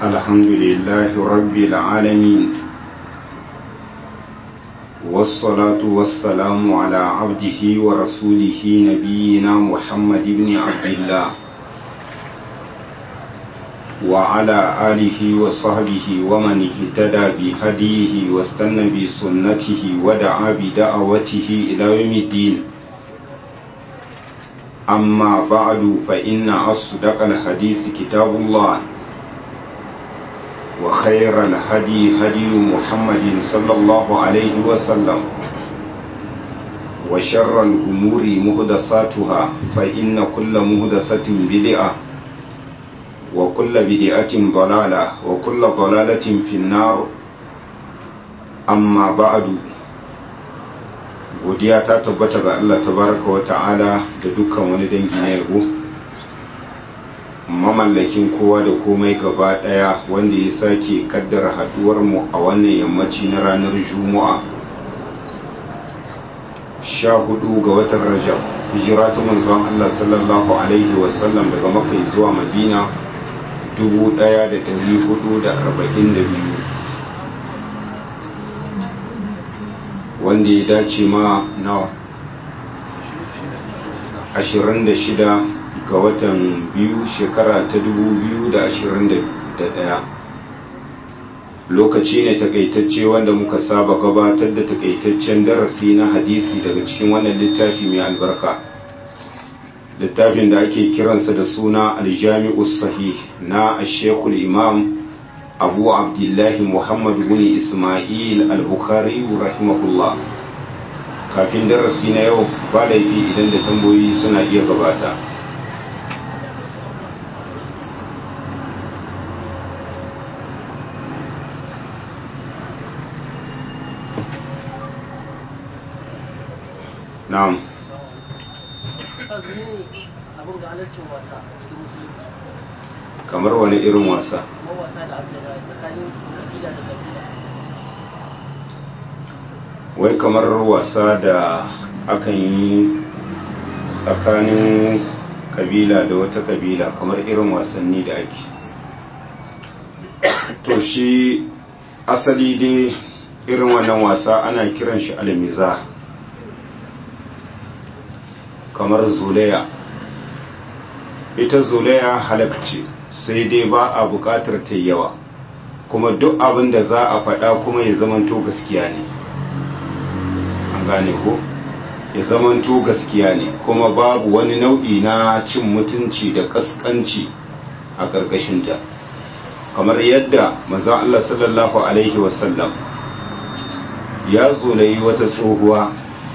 الحمد لله رب العالمين والصلاة والسلام على عبده ورسوله نبينا محمد بن عبد الله وعلى آله وصحبه ومن اهتدى بهديه واستنى بسنته ودعا بدعوته إلى يوم الدين أما بعد فإن أصدق الحديث كتاب الله وخير الهدي هدي محمد صلى الله عليه وسلم وشر الأمور مهدثاتها فإن كل مهدثة بدعة وكل بدعة ضلالة وكل ضلالة في النار أما بعد godiya ta tabbata ga Allah tabaraka wa ta'ala da dukkan wani dangi na yabo mamallakin kowa da komai gaba daya wanda ya sake kaddara haduwar mu a wannan yammaci na ranar juma'a sha hudu ga watan rajab hijira ta manzon Allah sallallahu alaihi wasallam daga makka zuwa madina 1442 wanda ya dace ma nawa 26 ga watan biyu shekara ta 2021 lokaci ne takaitacce wanda muka saba gabatar da takaitaccen darasi na hadisi daga cikin wannan littafi mai albarka littafin da ake kiransa da suna aljami'us sahih na ashekul imam abu abdullahi muhammad bin ismail al-bukhari rahimahullah kafin darasi na yau ba laifi idan da tambayoyi suna iya gabata na'am kamar wani irin wasa wai kamar wasa da akan yi tsakanin kabila da wata kabila kamar irin wasanni da ake to shi asali dai irin wannan wasa ana kiran shi almiza kamar zulaya ita zulaya halakci sai dai ba a bukatar ta yawa kuma duk abin da za a faɗa kuma ya zamanto gaskiya ne an gane ko ya zamanto gaskiya ne kuma babu wani nau'i na cin mutunci da kaskanci a ƙarƙashinta kamar yadda maza Allah sallallahu alaihi wasallam ya zulayi wata tsohuwa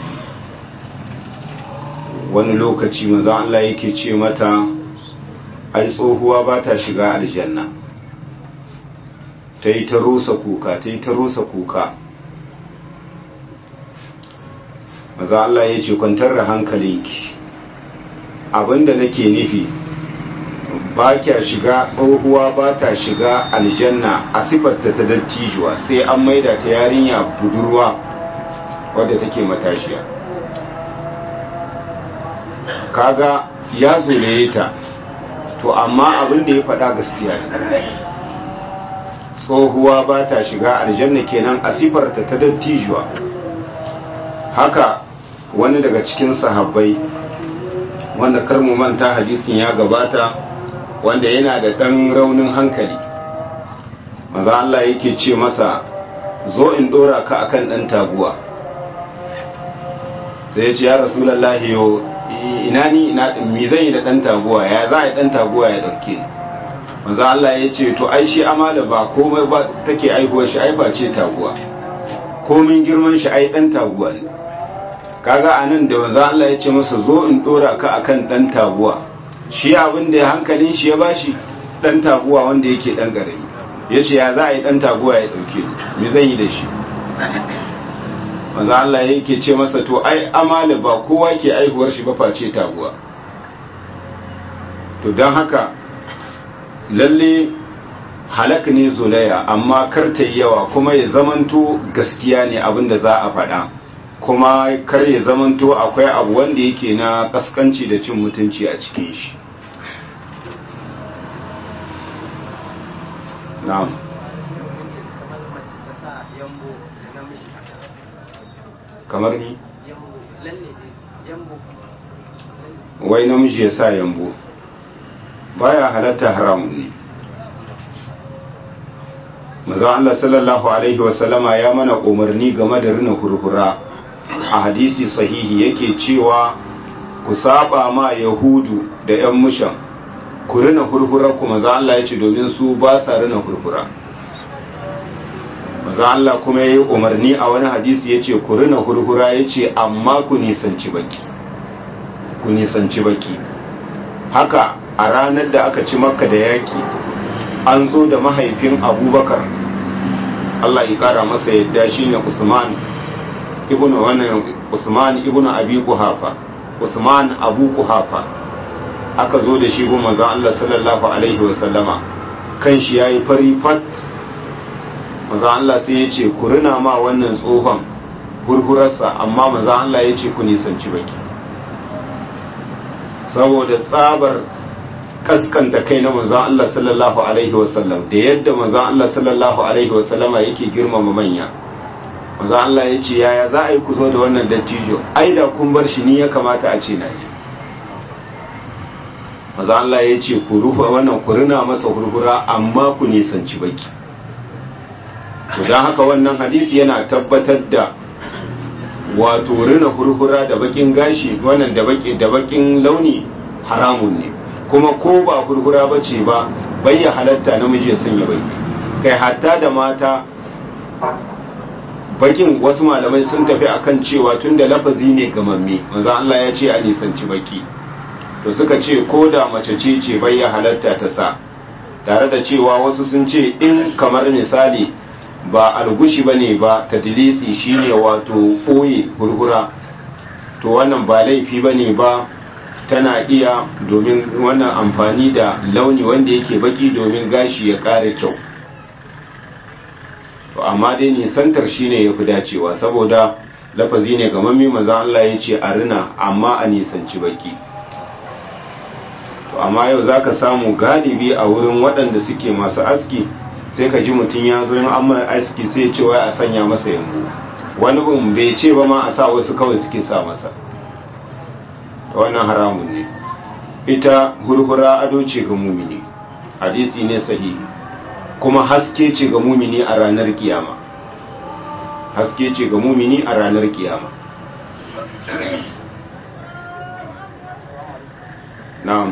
wani lokaci maza Allah yake ce mata ai tsohuwa ba ta shiga aljanna ta yi ta rusa kuka ta yi ta rusa kuka maza Allah ya ce kwantar da hankalinki abinda nake nufi ba kya shiga tsohuwa ba ta shiga aljanna a sifarta ta dattijuwa sai an maida ta yarinya budurwa wadda take matashiya kaga ya zolaye ta to amma abin da ya faɗa gaskiya ne tsohuwa ba ta shiga aljanna kenan a sifarta ta dattijuwa haka wani daga cikin sahabbai wanda karmu manta hadisin ya gabata wanda yana da ɗan raunin hankali maza Allah yake ce masa zo in ɗora ka akan ɗan taguwa sai ya ce ya rasulallah yau ina ni ina mi zan yi da dan taguwa ya za a yi dan taguwa ya dauke ni manzo Allah ya ce to ai shi amala ba komai ba take aihuwar shi ai ba ce taguwa komin girman shi ai dan taguwa ne kaga anan da manzo Allah ya ce masa zo in dora ka akan dan taguwa shi abin da hankalin shi ya bashi dan taguwa wanda yake dan garami yace ya za a yi dan taguwa ya dauke ni me zan yi da shi manzo Allah yake ce masa to ai amala ba kowa ke aihuwar shi ba face taguwa to don haka lalle halak ne zolaya amma kar ta yi yawa kuma ya zamanto gaskiya ne abin da za a faɗa kuma kar ya zamanto akwai abu wanda yake na kaskanci da cin mutunci a cikin shi na'am kamar mace ta sa yambo da namiji haka kamar ni yambo lalle ne yambo wai namiji ya sa yambo baya halatta haramun ne manzon Allah sallallahu alaihi wasallama ya mana umarni game da rina hurhura a hadisi sahihi yake cewa ku saba ma yahudu da yan mushan ku rina hurhura ku manzon Allah ya ce domin su ba sa rina hurhura manzon Allah kuma ya yi umarni a wani hadisi ya ce ku rina hurhura ya ce amma ku nisanci baki ku nisanci baki haka a ranar da aka ci makka da yaki an zo da mahaifin abubakar Allah ya kara masa yadda shine Usman ibn wannan Usman ibn Abi Quhafa Usman Abu Quhafa aka zo da shi gun manzon Allah sallallahu alaihi wa sallama kan shi yayi fari fat manzon Allah sai ya ce ku rina ma wannan tsohon hurhurarsa amma manzon Allah ya ce ku nisanci baki saboda tsabar kaskanta kai na manzon Allah sallallahu alaihi wasallam da yadda manzon Allah sallallahu alaihi wasallama yake girmama manya manzon Allah ya ce yaya za a yi ku zo da wannan dattijo ai da kun bar shi ni ya kamata a ce na yi manzon Allah ya ce ku rufe wannan ku rina masa hurhura amma ku nisanci baki to don haka wannan hadisi yana tabbatar da wato rina hurhura da bakin gashi wannan da bakin launi haramun ne kuma ko ba hurhura ba ce ba bayya halatta namiji ya sanya baki kai hatta da mata bakin wasu malamai sun tafi akan cewa tun da lafazi ne gamamme manzo Allah ya ce a nisanci baki to suka ce ko da mace ce ce bayya halatta ta sa tare da cewa wasu sun ce in kamar misali ba algushi bane ba tadlisi shine wato ɓoye hurhura to wannan ba laifi bane ba tana iya domin wannan amfani da launi wanda yake baki domin gashi ya ƙara kyau to amma dai nisantar shine ya fi dacewa saboda lafazi ne ga mammi maza Allah ya ce a rina amma a nisanci baki to amma yau zaka samu galibi a wurin waɗanda suke masu aski sai ka ji mutum ya zo yin amma aski sai ce wai a sanya masa yambo wani bin bai ce ba ma a sa wasu kawai suke sa masa wannan haramun ne ita hurhura ado ce ga mumini hadisi ne sahihi kuma haske ce ga mumini a ranar kiyama haske ce ga mumini a ranar kiyama na'am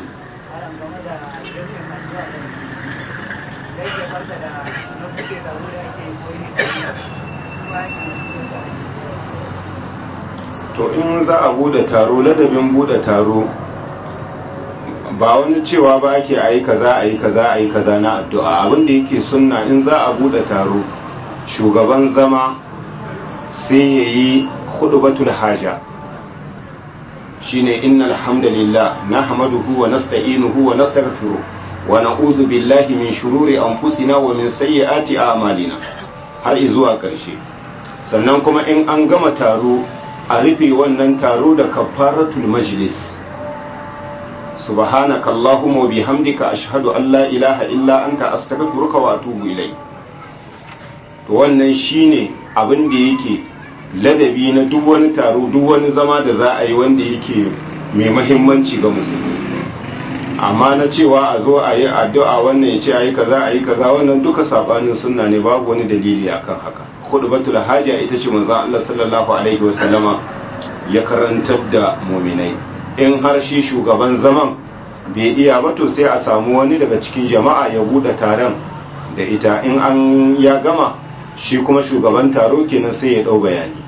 to in za a bude taro ladabin bude taro ba wani cewa ba ake ayi kaza ayi kaza ayi kaza na addu'a abinda yake sunna in za a bude taro shugaban zama sai yayi khutbatul haja shine innal hamdalillah nahmaduhu wa nasta'inuhu wa nastaghfiruh wa na'udhu billahi min shururi anfusina wa min sayyiati a'malina har zuwa karshe sannan kuma in an gama taro a rufe wannan taro da kafaratul majlis subhanaka allahumma wa bihamdika ashhadu an la ilaha illa anta astaghfiruka wa atubu ilai to wannan shine abin da yake ladabi na duk wani taro duk wani zama da za a yi wanda yake mai mahimmanci ga musulmi amma na cewa a zo a yi addu'a wannan ya ce a yi kaza a yi kaza wannan duka sabanin sunna ne babu wani dalili akan haka khutbatul haja ita ce manzo Allah sallallahu alaihi wasallama ya karantar da mu'minai in har shi shugaban zaman bai iya ba to sai a samu wani daga cikin jama'a ya bude taron da ita in an ya gama shi kuma shugaban taro kenan sai ya dau bayani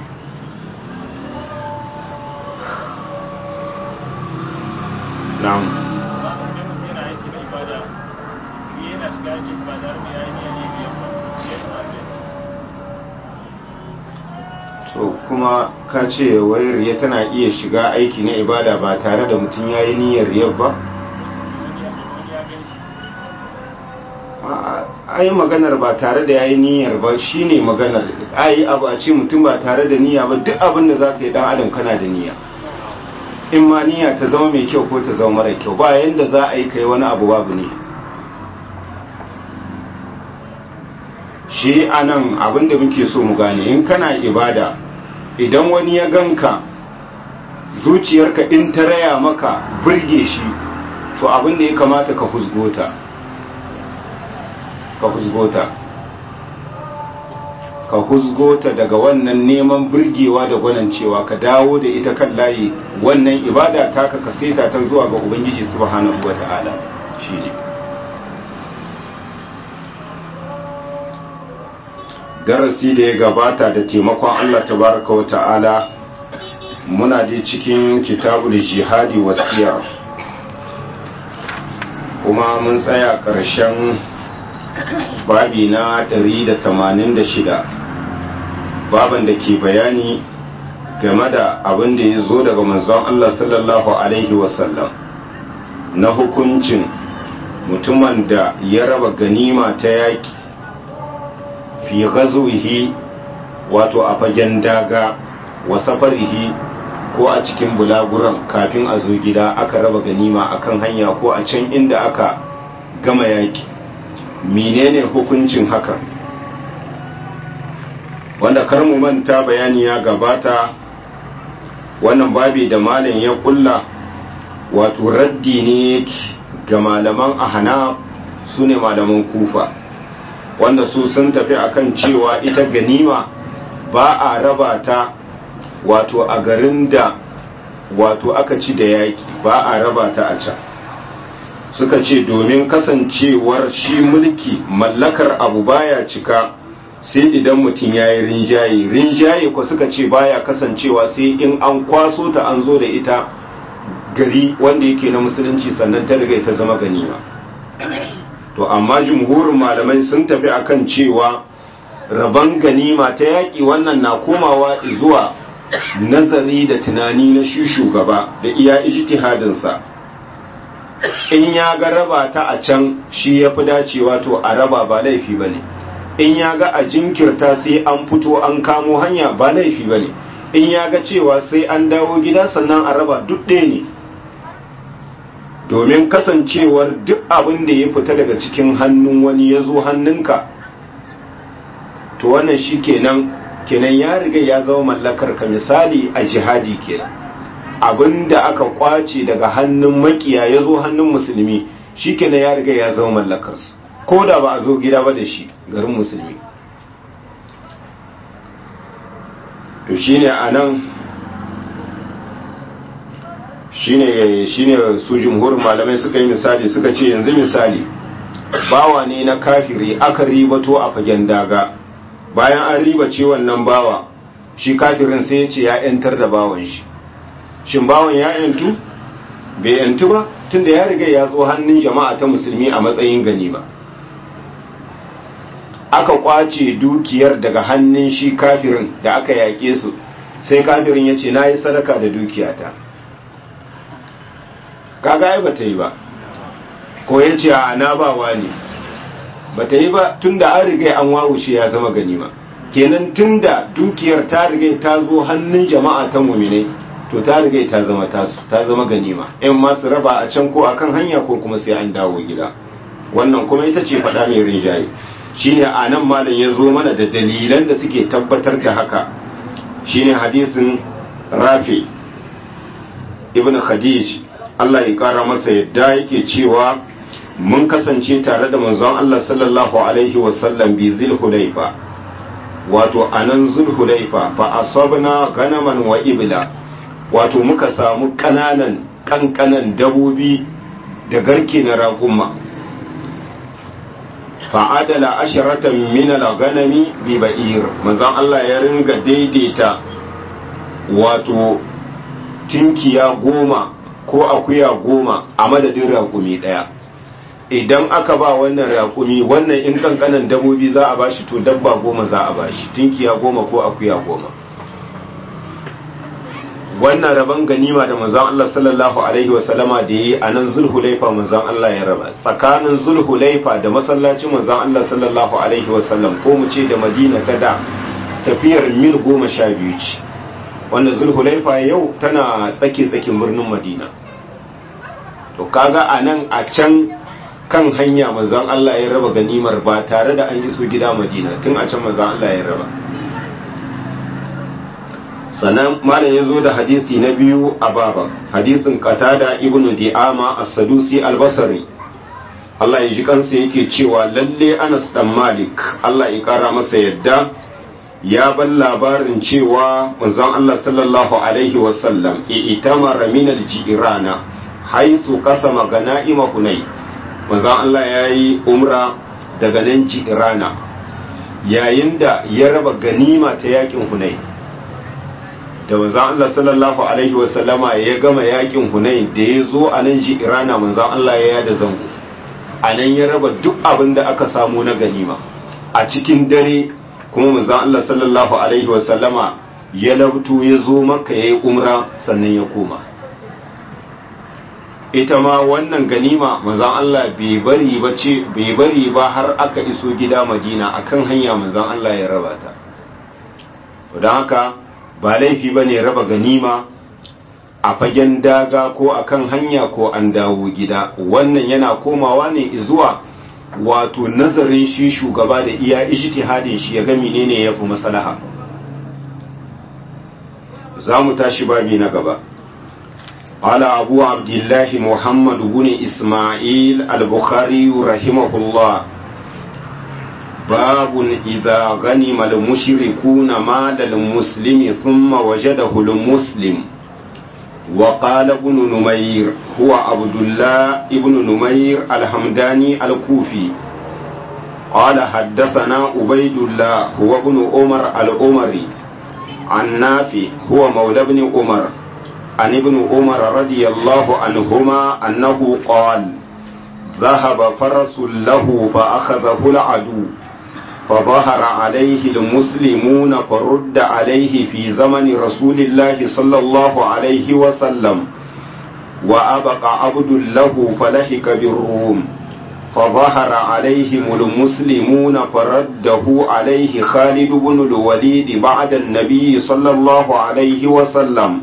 na'am so kuma ka ce wai riya tana iya shiga aiki na ibada ba tare da mutum ya yi niyyar riyar ba ai maganar ba tare da ya yi niyyar ba shine maganar ai abu a ce mutum ba tare da niyya ba duk abin da za ka yi dan adam kana da niyya in ma niyya ta zama mai kyau ko ta zama mara kyau ba yanda za a yi kai wani abu babu ne shi anan abinda muke so mu gane in kana ibada idan wani ya ganka zuciyarka in ta raya maka burge shi to abinda ya kamata ka husgota ka husgota ka husgota daga wannan neman burgewa da gwanancewa ka dawo da ita kan layi wannan ibada taka ka seta ta zuwa ga ubangiji subhanahu wata'ala shine darasi da ya gabata da taimakon Allah tabaraka wa ta'ala muna da cikin kitabul jihadi wasiya kuma mun tsaya ƙarshen babi na 186 baban da ke bayani game da abin da ya zo daga manzon Allah sallallahu alaihi wasallam na hukuncin mutumin da ya raba ganima ta yaki fi gazuhi wato a fagen daga wa safarihi ko a cikin bulaguran kafin a zo gida aka raba ganima akan hanya ko a can inda aka gama yaki menene hukuncin hakan wanda kar mu manta bayani ya gabata wannan babi da malam ya kulla wato raddi ne ga malaman ahana su ne malaman kufa wanda su sun tafi akan cewa ita ganima ba a raba ta wato a garin da wato aka ci da yaki ba a raba ta a can suka ce domin kasancewar shi mulki mallakar abu baya cika sai idan mutum ya yi rinjaye rinjaye ko suka ce baya kasancewa sai in an kwaso ta an zo da ita gari wanda yake na musulunci sannan ta riga ta zama ganima to amma jumhurin malamai sun tafi akan cewa rabon ganima ta yaƙi wannan na komawa zuwa nazari da tunani na shi shugaba da iya ijtihadinsa in ya ga raba ta a can shi ya fi dacewa to a raba ba laifi ba ne in ya ga a jinkirta sai an fito an kamo hanya ba laifi ba ne in ya ga cewa sai an dawo gida sannan a raba duk ɗaya ne domin kasancewar duk abin da ya fita daga cikin hannun wani ya zo hannunka to wannan shi kenan kenan ya riga ya zama mallakar ka misali a jihadi kenan abin da aka kwace daga hannun makiya ya zo hannun musulmi shi kenan ya riga ya zama mallakarsu ko da ba a zo gida ba da shi garin musulmi to shine a nan shine shine su jumhurin malamai suka yi misali suka ce yanzu misali bawa ne na kafiri aka ribato a fagen daga bayan an ribace wannan bawa shi kafirin sai ya ce ya yantar da bawan shi shin bawan ya yantu bai yantu ba tunda ya riga ya zo hannun jama'a ta musulmi a matsayin ganima aka kwace dukiyar daga hannun shi kafirin da aka yaƙe su sai kafirin ya ce na yi sadaka da dukiyata kaga ai bata yi ba ko ya ce a na ba ne bata yi ba tunda an riga an wawushe ya zama ganima kenan tunda dukiyar ta riga ta zo hannun jama'a ta mumine to ta riga ta zama tasu ta zama ganima in ma su raba a can ko akan hanya ko kuma sai an dawo gida wannan kuma ita ce faɗa mai rinjaye shine a nan malam ya zo mana da dalilan da suke tabbatar da haka shine hadisin rafi ibn khadij Allah ya kara masa yadda yake cewa mun kasance tare da manzon Allah sallallahu alaihi wasallam bi zulhulaifa wato anan zulhulaifa fa asabna ganaman wa ibla wato muka samu kananan kankanan dabobi da garke na raƙumma fa'adala asharatan min al-ganami bi ba'ir manzon Allah ya ringa daidaita wato tinkiya goma ko akuya goma a madadin raƙumi ɗaya idan aka ba wannan raƙumi wannan in kankanan dabobi za a bashi to dabba goma za a bashi tinkiya goma ko akuya goma wannan rabon ganima da manzon Allah sallallahu alaihi wa sallama da yi a nan zulhulaifa manzon Allah ya raba tsakanin zulhulaifa da masallacin manzon Allah sallallahu alaihi wa sallam ko mu ce da Madina ta da tafiyar mil goma sha biyu ce wanda zulhulaifa yau tana tsake tsakin birnin Madina to kaga a nan a can kan hanya manzon Allah ya raba ganimar ba tare da an iso gida Madina tun a can manzon Allah ya raba sannan malam ya zo da hadisi na biyu a baba hadisin qatada ibnu di'ama as-sadusi al-basri Allah ya ji kansa yake cewa lalle Anas dan Malik Allah ya kara masa yadda ya ban labarin cewa manzon Allah sallallahu alaihi wasallam itamara min al-jirana haythu qasama ganaima hunay manzon Allah yayi umra daga nan jirana yayin da ya raba ganima ta yakin hunay da manzon Allah sallallahu alaihi wasallama ya gama yakin hunay da ya zo a nan jirana manzon Allah ya yada zango a nan ya raba duk abin da aka samu na ganima a cikin dare kuma manzon Allah sallallahu alaihi wasallama ya labto ya zo maka ya yi umra sannan ya koma ita ma wannan ganima manzon Allah bai bari ba ce bai bari ba har aka iso gida Madina akan hanya manzon Allah ya raba ta don haka ba laifi bane raba ganima a fagen daga ko akan hanya ko an dawo gida wannan yana komawa ne zuwa wato nazarin shi shugaba da iya ijtihadin shi ya ga menene yafi maslaha za mu tashi babi na gaba قال أبو عبد الله محمد بن إسماعيل البخاري رحمه الله باب إذا غنم المشركون مال المسلم ثم وجده المسلم وقال ابن نمير هو عبد الله ابن نمير الحمداني الكوفي قال حدثنا عبيد الله هو ابن عمر الأمري عن نافع هو مولى ابن عمر عن ابن عمر رضي الله عنهما أنه قال ذهب فرس له فأخذه العدو فظهر عليه المسلمون فرد عليه في زمن رسول الله صلى الله عليه وسلم وأبقى عبد له فلهك بالروم فظهر عليهم المسلمون فرده عليه خالد بن الوليد بعد النبي صلى الله عليه وسلم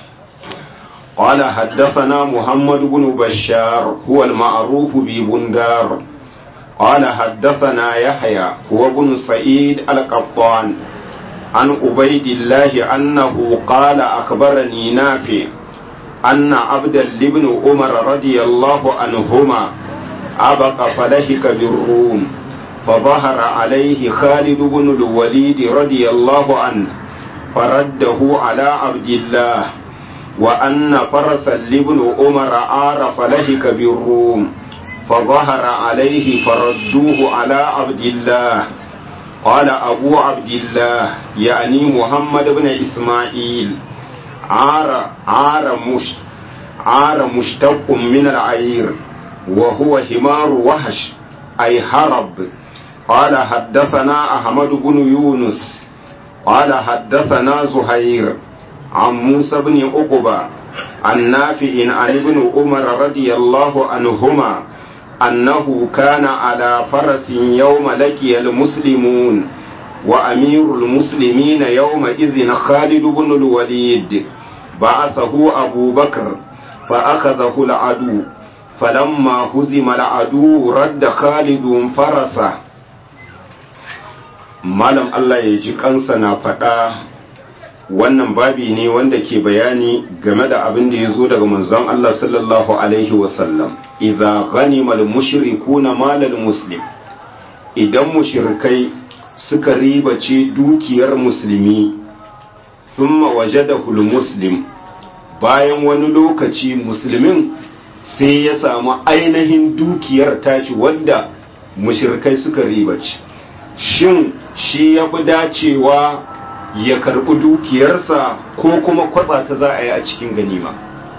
قال حدثنا محمد بن بشار هو المعروف ببندار قال حدثنا يحيى هو ابن سعيد القطان عن عبيد الله أنه قال أخبرني نافع أن عبدا لابن عمر رضي الله عنهما أبق فلهك بالروم فظهر عليه خالد بن الوليد رضي الله عنه فرده على عبد الله وأن فرسا لابن عمر عار فلهك بالروم فظهر عليه فردوه على عبد الله قال أبو عبد الله يعني محمد بن إسماعيل عار عار مش عار مشتق من العير وهو حمار وحش أي هرب قال حدثنا أحمد بن يونس قال حدثنا زهير عن موسى بن عقبة عن نافع عن ابن عمر رضي الله عنهما أنه كان على فرس يوم لقي المسلمون وأمير المسلمين يومئذ خالد بن الوليد بعثه أبو بكر فأخذه العدو فلما هزم العدو رد خالد فرسه malam Allah ya ji kansa na faɗa wannan babi ne wanda ke bayani game da abin da ya zo daga manzon Allah sallallahu alaihi wasallam idza ghanima al-mushrikuna malal muslim idan mushrikai suka ribace dukiyar musulmi thumma wajadahu al-muslim bayan wani lokaci musulmin sai ya samu ainihin dukiyar tashi wanda mushrikai suka ribace shin shi ya fi dacewa ya karɓi dukiyarsa ko kuma kwatsa ta za a yi a cikin ganima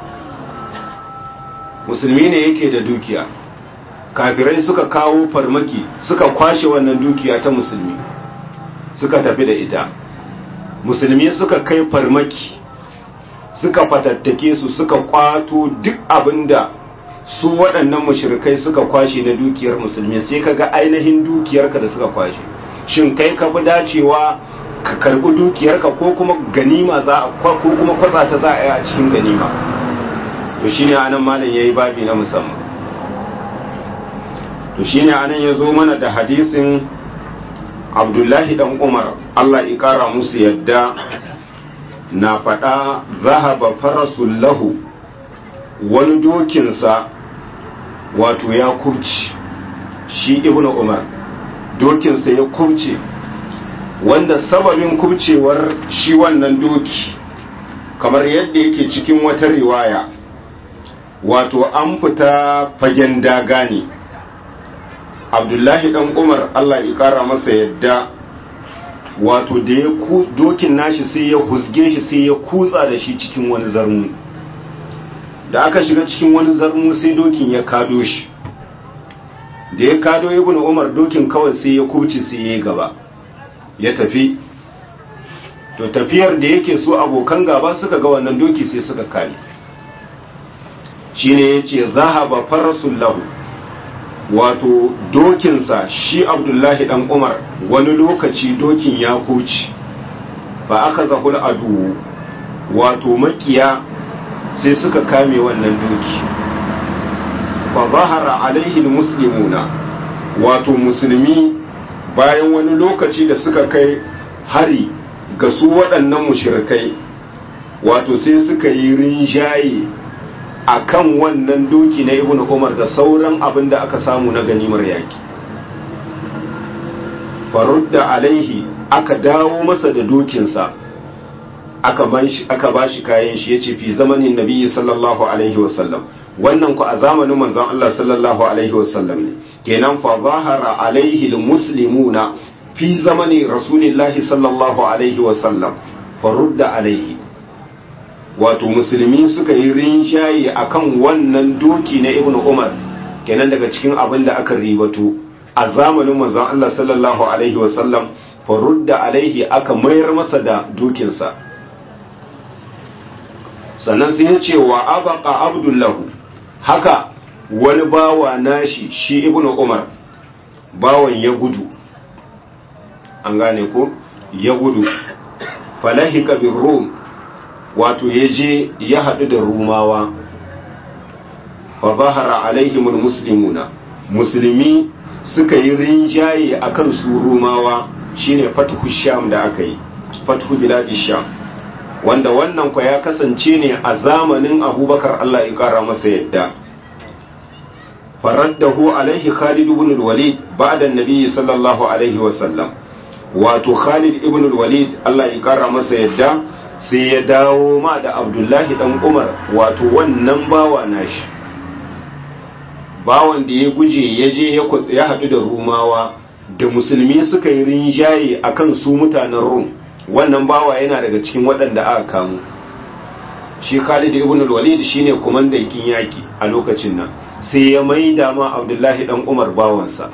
musulmi ne yake da dukiya kafirai suka kawo farmaki suka kwashe wannan dukiya ta musulmi suka tafi da ita musulmi suka kai farmaki suka fatattake su suka kwato duk abinda su waɗannan mashirkai suka kwashe na dukiyar musulmi sai ka ga ainihin dukiyarka da suka kwashe shin kai ka fi dacewa ka karbi dukiyarka ko kuma ganima za a ko kuma kwatsa ta za a yi a cikin ganima to shine anan malam yayi babi na musamman to shine anan ya zo mana da hadisin abdullahi dan umar allah ya kara musu yadda na faɗa zahaba farasun lahu wani dokinsa wato ya kubce shi ibn umar dokinsa ya kubce wanda sababin kubcewar shi wannan doki kamar yadda yake cikin wata riwaya wato an fita fagen daga ne abdullahi dan umar allah ya kara masa yadda wato da ya dokin nashi sai ya husge shi sai ya kutsa da shi cikin wani zarmu da aka shiga cikin wani zarmu sai dokin ya kado shi da ya kado ibn umar dokin kawai sai ya kubce sai ya yi gaba ya tafi to tafiyar da yake so abokan gaba suka ga wannan doki sai suka kare shine yace zahaba farasul lahu wato dokinsa shi abdullahi dan umar wani lokaci dokin ya kuci ba aka zahul adu wato makiya sai suka kame wannan doki fa zahara alaihi muslimuna wato musulmi bayan wani lokaci da suka kai hari ga su waɗannan mushrikai wato sai suka yi rinjaye a kan wannan doki na ibn umar da sauran abin da aka samu na ganimar yaki farudda alaihi aka dawo masa da dokinsa aka ba shi kayan shi ya ce fi zamanin nabi sallallahu alaihi wasallam wannan ku a zamanin manzon Allah sallallahu alaihi wasallam ne kenan fa zahara alaihi almuslimuna fi zamani rasulillahi sallallahu alaihi wasallam farudda alaihi wato musulmi suka yi rinjaye akan wannan doki na ibn umar kenan daga cikin abin da aka ribato a zamanin manzon Allah sallallahu alaihi wasallam farudda alaihi aka mayar masa da dokinsa sannan sai ya ce wa abaka abdullahu haka wani bawa nashi shi ibn umar bawan ya gudu an gane ko ya gudu falahika bin rum wato ya je ya haɗu da rumawa fa zahara alaihimul muslimuna musulmi suka yi rinjaye akan su rumawa shine fathu sham da aka yi fathu biladi sham wanda wannan kwa ya kasance ne a zamanin abubakar Allah ya kara masa yadda faraddahu alaihi khalid ibn al-walid ba'da an-nabi sallallahu alaihi wa sallam wato khalid ibn al-walid Allah ya kara masa yadda sai ya dawo ma da abdullahi dan umar wato wannan bawa nashi bawan da ya guje ya je ya haɗu da rumawa da musulmi suka yi rinjaye akan su mutanen rum wannan bawa yana daga cikin waɗanda aka kamu shi khalid ibn al-walid shine kumandan kin yaki a lokacin nan sai ya maida ma abdullahi dan umar bawansa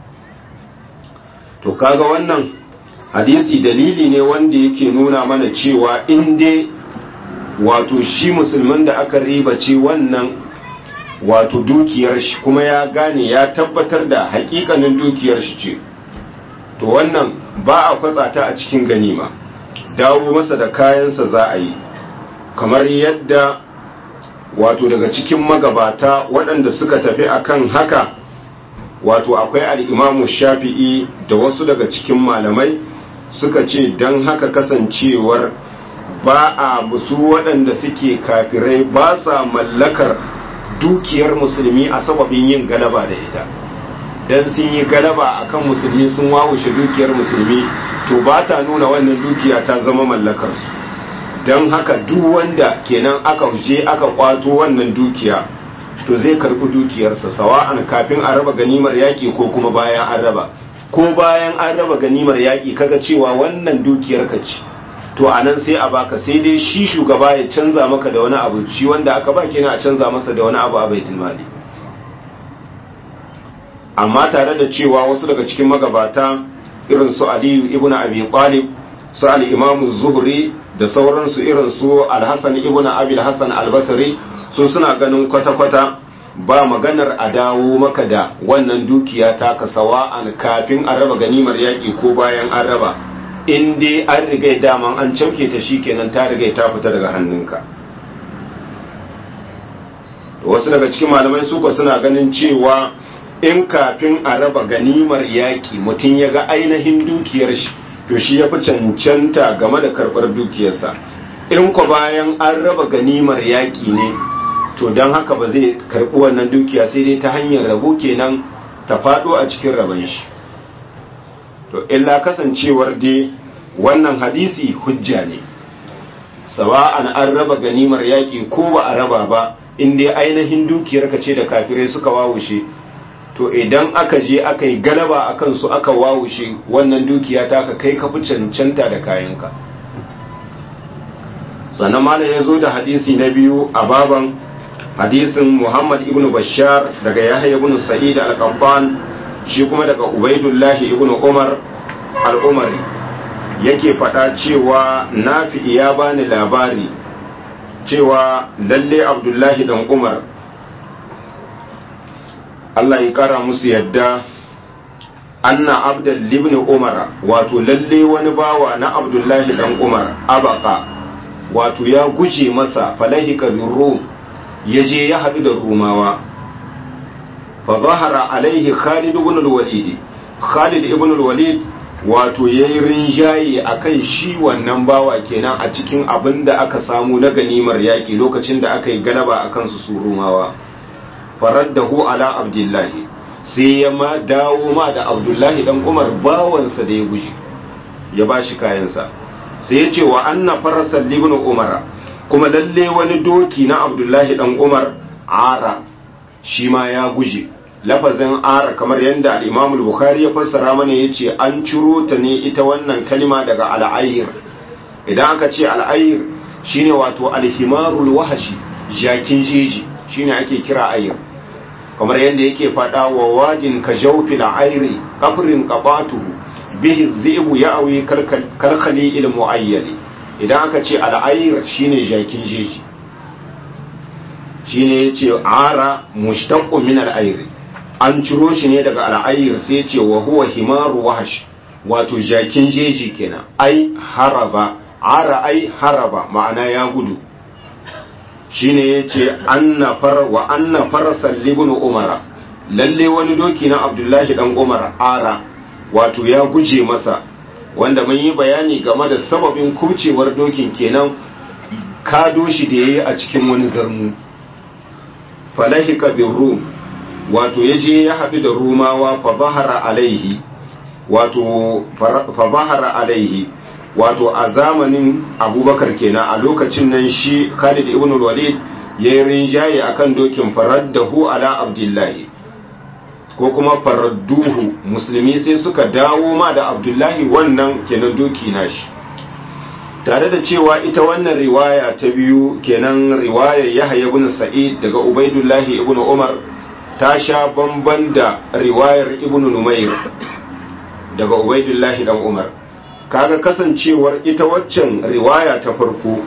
to kaga wannan hadisi dalili ne wanda yake nuna mana cewa in dai wato shi musulman da aka ribace wannan wato dukiyar shi kuma ya gane ya tabbatar da hakikanin dukiyar shi ce to wannan ba a kwatsa ta a cikin ganima dawo masa da kayansa za a yi kamar yadda wato daga cikin magabata waɗanda suka tafi akan haka wato akwai al'imamu shafi'i da wasu daga cikin malamai suka ce don haka kasancewar ba a musu waɗanda suke kafirai ba sa mallakar dukiyar musulmi a sababin yin galaba da ita don sun yi galaba akan musulmi sun wawushe dukiyar musulmi to ba ta nuna wannan dukiya ta zama mallakarsu don haka duk wanda kenan aka je aka kwato wannan dukiya to zai karbi dukiyarsa sawa'an kafin a raba ganimar yaƙi ko kuma bayan an raba ko bayan an raba ganimar yaƙi kaga cewa wannan dukiyar ka ce to a nan sai a baka sai dai shi shugaba ya canza maka da wani abu shi wanda aka ba kenan a canza masa da wani abu a baitul mali amma tare da cewa wasu daga cikin magabata irin su aliyu ibn abi talib su al-imam zuhri da sauransu irin su al-hasan ibn abi al-hasan al-basri su suna ganin kwata-kwata ba maganar a dawo maka da wannan dukiya ta kasawa an kafin a raba ganimar yaƙi ko bayan an raba in dai an riga daman an cauke ta shikenan ta riga ta fita daga hannunka wasu daga cikin malamai suka suna ganin cewa in kafin a raba ganimar yaƙi mutum ya ga ainihin dukiyar shi to shi ya fi cancanta game da karɓar dukiyarsa in ko bayan an raba ganimar yaƙi ne to don haka ba zai karɓi wannan dukiya sai dai ta hanyar rabo kenan ta faɗo a cikin rabon shi to illa kasancewar dai wannan hadisi hujja ne sawa'an an raba ganimar yaƙi ko ba a raba ba in dai ainihin dukiyar ka ce da kafirai suka wawushe to idan aka je aka yi galaba a kansu aka wawushe wannan dukiya ta ka kai ka fi cancanta da kayanka sannan malam ya zo da hadisi na biyu a baban hadisin muhammad ibn bashar daga yahya ibn sa'id al-qattan shi kuma daga ubaidullahi ibn umar al-umari yake faɗa cewa nafi ya bani labari cewa lalle abdullahi dan umar Allah ya kara musu yadda anna abdul ibn umar wato lalle wani bawa na abdullahi dan umar abaka wato ya guje masa falahika bin rum ya je ya haɗu da rumawa fa zahara alaihi khalid ibn al-walid khalid ibn al-walid wato yayi rinjaye akan shi wannan bawa kenan a cikin abin da aka samu na ganimar yaƙi lokacin da aka yi galaba akan su su rumawa faraddahu ala abdullahi sai ya ma dawo ma da abdullahi dan umar bawansa da ya guje ya bashi kayansa sai ya ce wa anna farasan libin umar kuma lalle wani doki na abdullahi dan umar ara shi ma ya guje lafazin ara kamar yadda al bukhari ya fassara mana ya ce an ciro ta ne ita wannan kalima daga al'ayir idan aka ce al'ayir shine wato alhimarul wahashi jakin jeji shine ake kira ayir kamar yadda yake faɗa wa wadin ka jawfil ayri kafrin qabatuhu bihi dhi'bu ya'wi kalkali il muayyali idan aka ce al'ayr shine jakin jeji shine yace ara mushtaqu min al'ayr an ciro shi ne daga al'ayr sai yace wa huwa himaru wahsh wato jakin jeji kenan ai haraba ara ai haraba ma'ana ya gudu shine yace anna far wa anna farasal libnu umara lalle wani doki na abdullahi dan umar ara wato ya guje masa wanda mun yi bayani game da sababin kucewar dokin kenan kado shi da yayi a cikin wani zarmu falahika bin rum wato ya je ya haɗu da rumawa fa zahara alaihi wato fa zahara alaihi wato a zamanin abubakar kenan a lokacin nan shi khalid ibn walid ya yi rinjaye akan dokin faraddahu ala abdullahi ko kuma faradduhu musulmi sai suka dawo ma da abdullahi wannan kenan doki nashi tare da cewa ita wannan riwaya ta biyu kenan riwayar yahya ibn sa'id daga ubaidullahi ibn umar ta sha bamban da riwayar ibn numair daga ubaidullahi dan umar kaga kasancewar ita waccan riwaya ta farko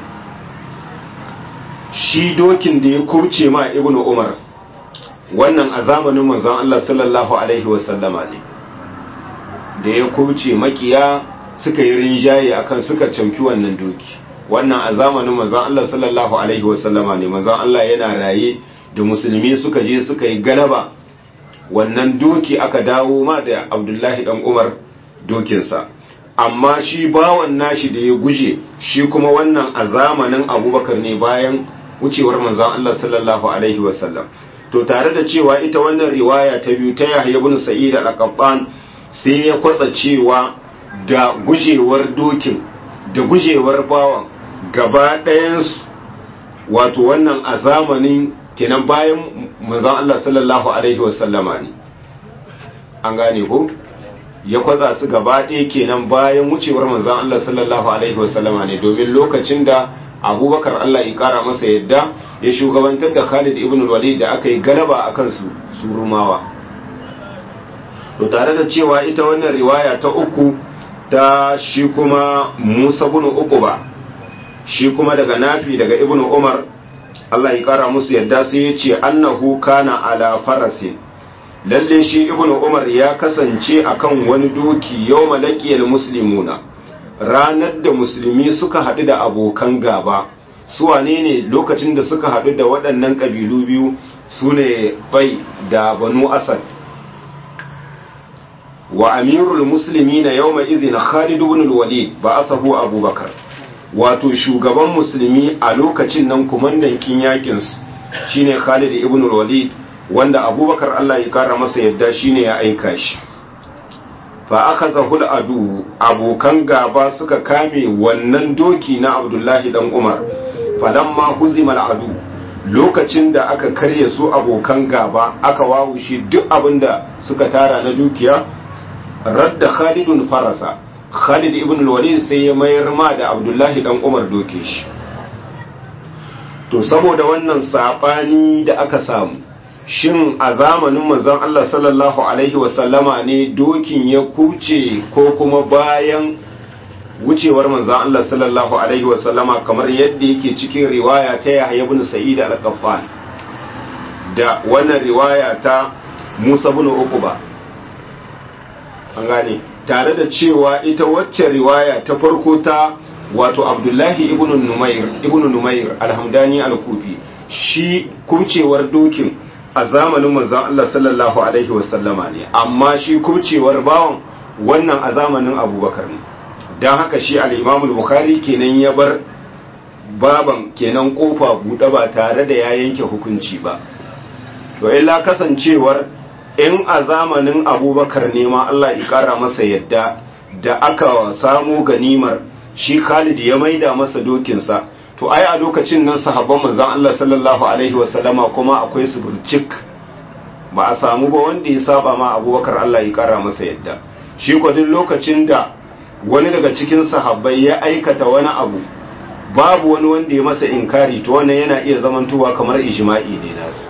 shi dokin da ya kurce ma ibn umar wannan a zamanin manzon Allah sallallahu alaihi wasallama ne da ya kurce makiya suka yi rinjaye akan suka camki wannan doki wannan a zamanin manzon Allah sallallahu alaihi wasallama ne manzon Allah yana raye da musulmi suka je suka yi galaba wannan doki aka dawo ma da Abdullahi dan Umar dokinsa amma shi bawan nashi da ya guje shi kuma wannan a zamanin Abubakar ne bayan wucewar manzon Allah sallallahu alaihi wasallam to tare da cewa ita wannan riwaya ta biyu ta Yahya ibn Sa'id al-Qattan sai ya kwatsa cewa da gujewar dokin da gujewar bawan gaba ɗayansu wato wannan a zamanin kenan bayan manzon Allah sallallahu alaihi wasallama ne an gane ko ya kwatsa su gaba ɗaya kenan bayan wucewar manzon Allah sallallahu alaihi wasallama ne domin lokacin da abubakar Allah ya kara masa yadda ya shugabantar da Khalid ibn Walid da aka yi galaba a kansu su rumawa to tare da cewa ita wannan riwaya ta uku ta shi kuma Musa ibn Uqba shi kuma daga Nafi daga Ibn Umar Allah ya kara musu yadda sai ya ce annahu kana ala farasin lalle shi Ibn Umar ya kasance akan wani doki yawma laqiyal muslimuna ranar da musulmi suka haɗu da abokan gaba su wane ne lokacin da suka haɗu da waɗannan ƙabilu biyu su ne bai da banu asad wa amirul muslimina yawma idhin Khalid ibn al-Walid ba'athahu Abu Bakar wato shugaban musulmi a lokacin nan kumandan kin yakin su shine Khalid ibn al-Walid wanda Abubakar Allah ya kara masa yadda shine ya aika shi fa aka zahul adu abokan gaba suka kame wannan doki na Abdullahi dan Umar falamma huzimal adu lokacin da aka karye su abokan gaba aka wawushe duk abinda suka tara na dukiya radda Khalidun farasa Khalid ibn al-Walid sai ya mayar ma da Abdullahi dan Umar doke shi to saboda wannan sabani da aka samu shin a zamanin manzon Allah sallallahu alaihi wasallama ne dokin ya kuce ko kuma bayan wucewar manzon Allah sallallahu alaihi wasallama kamar yadda yake cikin riwaya ta Yahya ibn Sa'id al-Qattan da wannan riwaya ta Musa ibn Uqba an gane tare da cewa ita wacce riwaya ta farko ta wato Abdullahi ibn Numair ibn Numair al-Hamdani al-Kufi shi kucewar dokin a zamanin manzon Allah sallallahu alaihi wasallama ne amma shi kubcewar bawan wannan a zamanin abubakar ne don haka shi al-imam bukhari kenan ya bar baban kenan kofa buɗe ba tare da ya yanke hukunci ba to illa kasancewar in a zamanin abubakar ne ma Allah ya kara masa yadda da aka samu ganimar shi Khalid ya maida masa dokinsa to ai a lokacin nan sahabban manzon Allah sallallahu alaihi wasallama kuma akwai su burcik ba a samu ba wanda ya saba ma Abubakar Allah ya kara masa yadda shi ko duk lokacin da wani daga cikin sahabbai ya aikata wani abu babu wani wanda ya masa inkari to wannan yana iya zamantowa kamar ijma'i ne nasu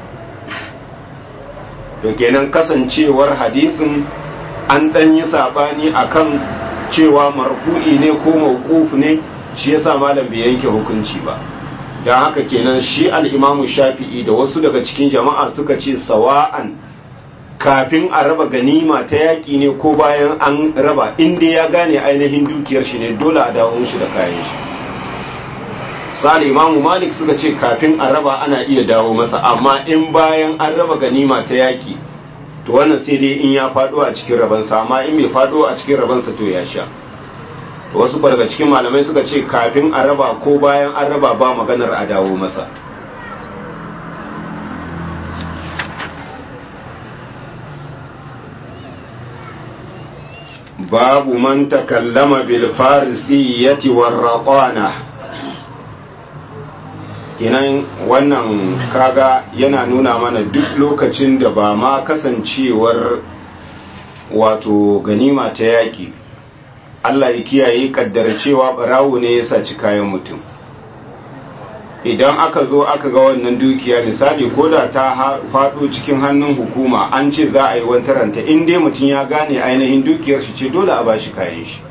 to kenan kasancewar hadisin an dan yi sabani akan cewa marfu'i ne ko mawquf ne shi yasa malam bai yanke hukunci ba don haka kenan shi al'imamu shafi'i da wasu daga cikin jama'a suka ce sawa'an kafin a raba ganima ta yaƙi ne ko bayan an raba inda ya gane ainihin dukiyar shi ne dole a dawo shi da kayan shi sa'ad imamu malik suka ce kafin a raba ana iya dawo masa amma in bayan an raba ganima ta yaƙi to wannan sai dai in ya faɗo a cikin rabansa amma in bai faɗo a cikin rabansa to ya sha wasu daga cikin malamai suka ce kafin a raba ko bayan an raba ba maganar a dawo masa babu man takallama bil farisiyyati war raqana kinan wannan kaga yana nuna mana duk lokacin da ba ma kasancewar wato ganima ta yaki Allah ya kiyaye kaddara cewa barawo ne ya saci kayan mutum idan aka zo aka ga wannan dukiya misali ko da ta faɗo cikin hannun hukuma an ce za a yi wantaranta in dai mutum ya gane ainihin dukiyar shi ce dole a bashi kayan shi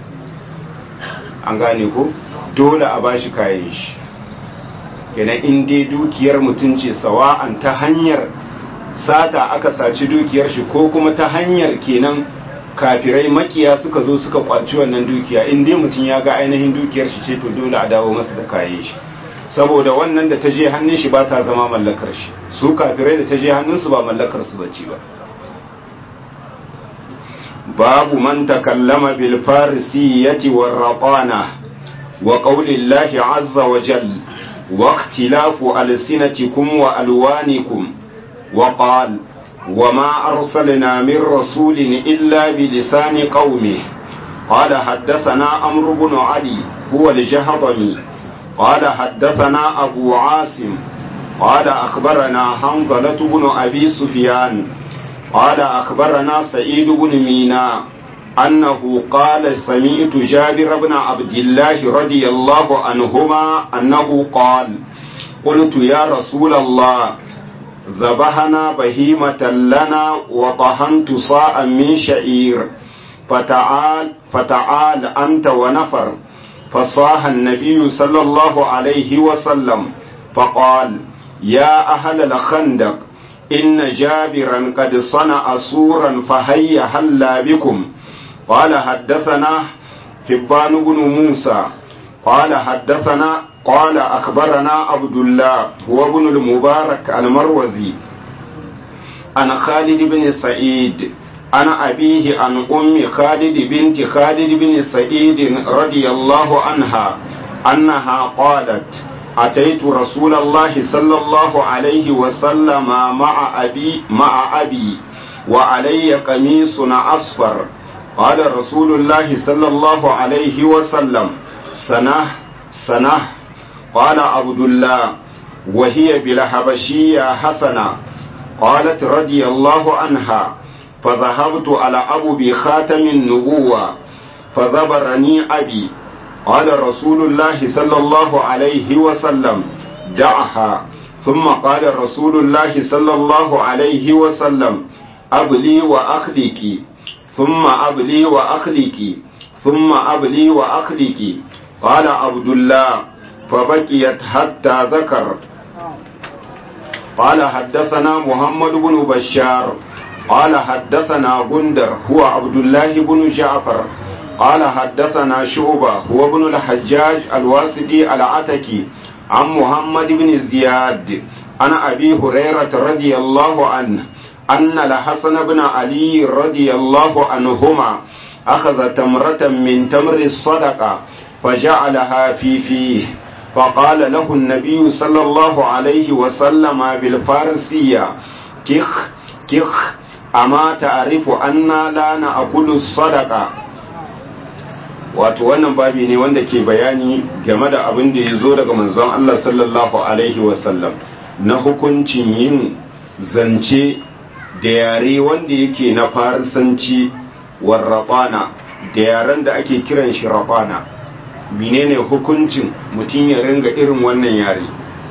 an gane ko dole a bashi kayan shi kenan in dai dukiyar mutum ce sawa'an ta hanyar sata aka saci dukiyar shi ko kuma ta hanyar kenan kafirai makiya suka zo suka kwaci wannan dukiya in dai mutum ya ga ainihin dukiyar shi ce to dole a dawo masa da kayan shi saboda wannan da ta je hannun shi ba ta zama mallakar shi su kafirai da ta je hannunsu ba mallakar su bace ba babu man takallama bil farisiyati war raqana wa qawli llahi azza wa jalla wa ikhtilafu alsinatikum wa alwanikum wa qala وما أرسلنا من رسول إلا بلسان قومه قال حدثنا عمرو بن علي هو الجهضمي قال حدثنا أبو عاصم قال أخبرنا حنظلة بن أبي سفيان قال أخبرنا سعيد بن مينا أنه قال سمعت جابر بن عبد الله رضي الله عنهما أنه قال قلت يا رسول الله ذبحنا بهيمة لنا وطهنت صاء من شعير فتعال فتعال أنت ونفر فصاح النبي صلى الله عليه وسلم فقال يا أهل الخندق إن جابرا قد صنع سورا فهيا هلا بكم قال حدثنا حبان بن موسى قال حدثنا قال أخبرنا عبد الله هو ابن المبارك المروزي عن خالد بن سعيد عن أبيه عن أم خالد بنت خالد بن سعيد رضي الله عنها أنها قالت أتيت رسول الله صلى الله عليه وسلم مع أبي مع أبي وعلي قميص أصفر قال رسول الله صلى الله عليه وسلم سنه سنه قال عبد الله وهي بالحبشية حسنة قالت رضي الله عنها فذهبت على أبو بخاتم النبوة فذبرني أبي قال رسول الله صلى الله عليه وسلم دعها ثم قال رسول الله صلى الله عليه وسلم أبلي وأخلك ثم أبلي وأخلك ثم أبلي وأخلك قال عبد الله فبكيت حتى ذكر قال حدثنا محمد بن بشار قال حدثنا بندر هو عبد الله بن جعفر قال حدثنا شعبة هو ابن الحجاج الواسطي العتكي عن محمد بن زياد عن أبي هريرة رضي الله عنه أن الحسن بن علي رضي الله عنهما أخذ تمرة من تمر الصدقة فجعلها في فيه فقال له النبي صلى الله عليه وسلم بالفارسية كخ كخ أما تعرف أن لا نأكل الصدقة wato wannan babi ne wanda ke bayani game da abin da ya zo daga manzon Allah sallallahu alaihi wasallam na hukuncin yin zance da yare wanda yake na farisanci warraɓana da yaren da ake kiran shi raɓana menene hukuncin mutum ya ringa irin wannan yare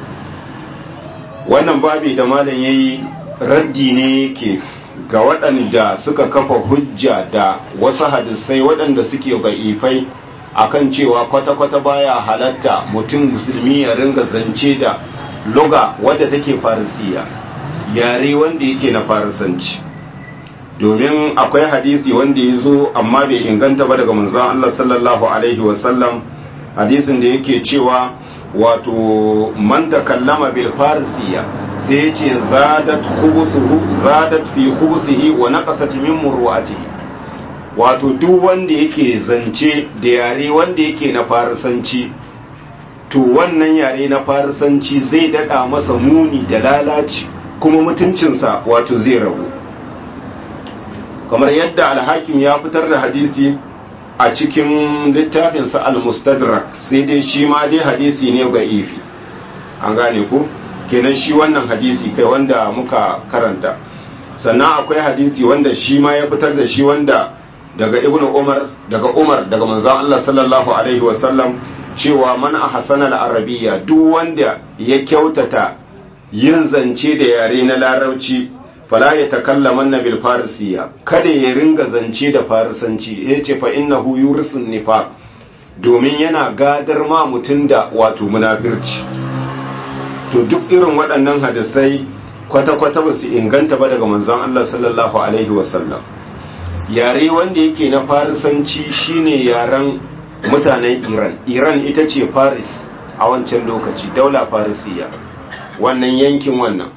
wannan babi da malam yayi raddi ne yake ga waɗanda suka kafa hujja da wasu hadisai waɗanda suke ba'ifai akan cewa kwata-kwata baya halatta mutum musulmi ya ringa zance da loga wadda take farisiya yare wanda yake na farisanci domin akwai hadisi wanda ya zo amma bai inganta ba daga manzon Allah sallallahu alaihi wasallam hadisin da yake cewa wato man takallama bil farisiya sai yace zadat khubusuhu zadat fi khubusihi wa naqasat min murwatihi wato duk wanda yake zance da yare wanda yake na farisanci to wannan yare na farisanci zai dada masa muni da lalaci kuma mutuncinsa wato zai rabu kamar yadda alhakim ya fitar da hadisi a cikin littafinsa al-mustadrak sai dai shi ma dai hadisi ne ga ifi an gane ku kenan shi wannan hadisi kai wanda muka karanta sannan akwai hadisi wanda shi ma ya fitar da shi wanda daga ibn umar daga umar daga manzon Allah sallallahu alaihi wasallam cewa man ahsana al-arabiyya duk wanda ya kyautata yin zance da yare na larabci fala ya takallaman na bil farisiya kada ya ringa zance da farisanci ya ce fa innahu yurisun nifaq domin yana gadar ma mutum da wato munafirci to duk irin waɗannan hadisai kwata-kwata ba su inganta ba daga manzon Allah sallallahu alaihi wasallam yare wanda yake na farisanci shine yaren mutanen Iran Iran ita ce Faris a wancan lokaci daula farisiya wannan yankin wannan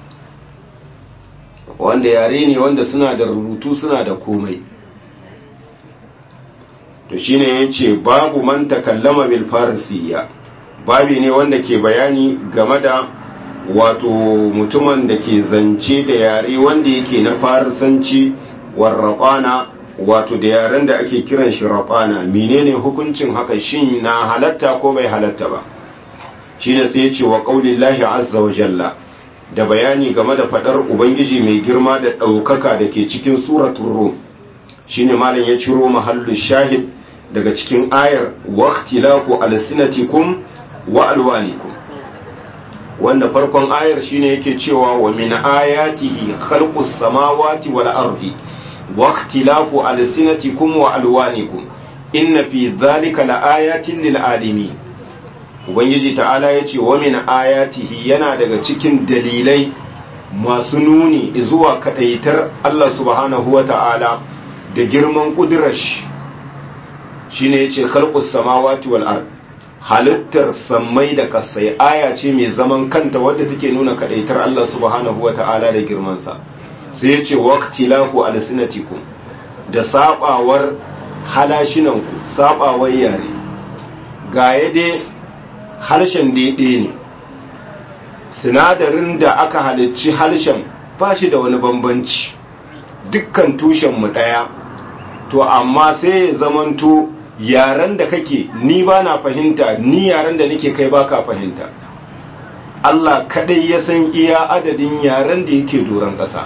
wanda yare ne wanda suna da rubutu suna da komai to shine yace babu man takallama bil farisiya babi ne wanda ke bayani game da wato mutumin da ke zance da yare wanda yake na farisanci warraqana wato da yaren da ake kiran shi raqana menene hukuncin haka shin na halatta ko bai halatta ba shine sai yace wa qaulillahi azza wa jalla da bayani game da fadar ubangiji mai girma da ɗaukaka da ke cikin suratul rum shine malam ya ciro mahallu shahid daga cikin ayar waqtilafu alsinatikum wa alwanikum wanda farkon ayar shine yake cewa wa min ayatihi khalqus samawati wal ardi waqtilafu alsinatikum wa alwanikum inna fi dhalika laayatin lil alimin ubangiji ta'ala ya ce wa min ayatihi yana daga cikin dalilai masu nuni zuwa kadaitar Allah subhanahu wa ta'ala da girman kudurash shine yace khalqus samawati wal ard halittar sammai da kasai aya ce mai zaman kanta wadda take nuna kadaitar Allah subhanahu wa ta'ala da girmansa sai ya ce waqtilahu alsinatikum da sabawar halashinanku sabawar yare ga dai harshen daidai ne sinadarin da aka halicci harshen ba shi da wani bambanci dukkan tushenmu ɗaya to amma sai ya zamanto yaren da kake ni ba na fahimta ni yaren da nake kai baka fahimta Allah kadai ya san iya adadin yaren da yake doron ƙasa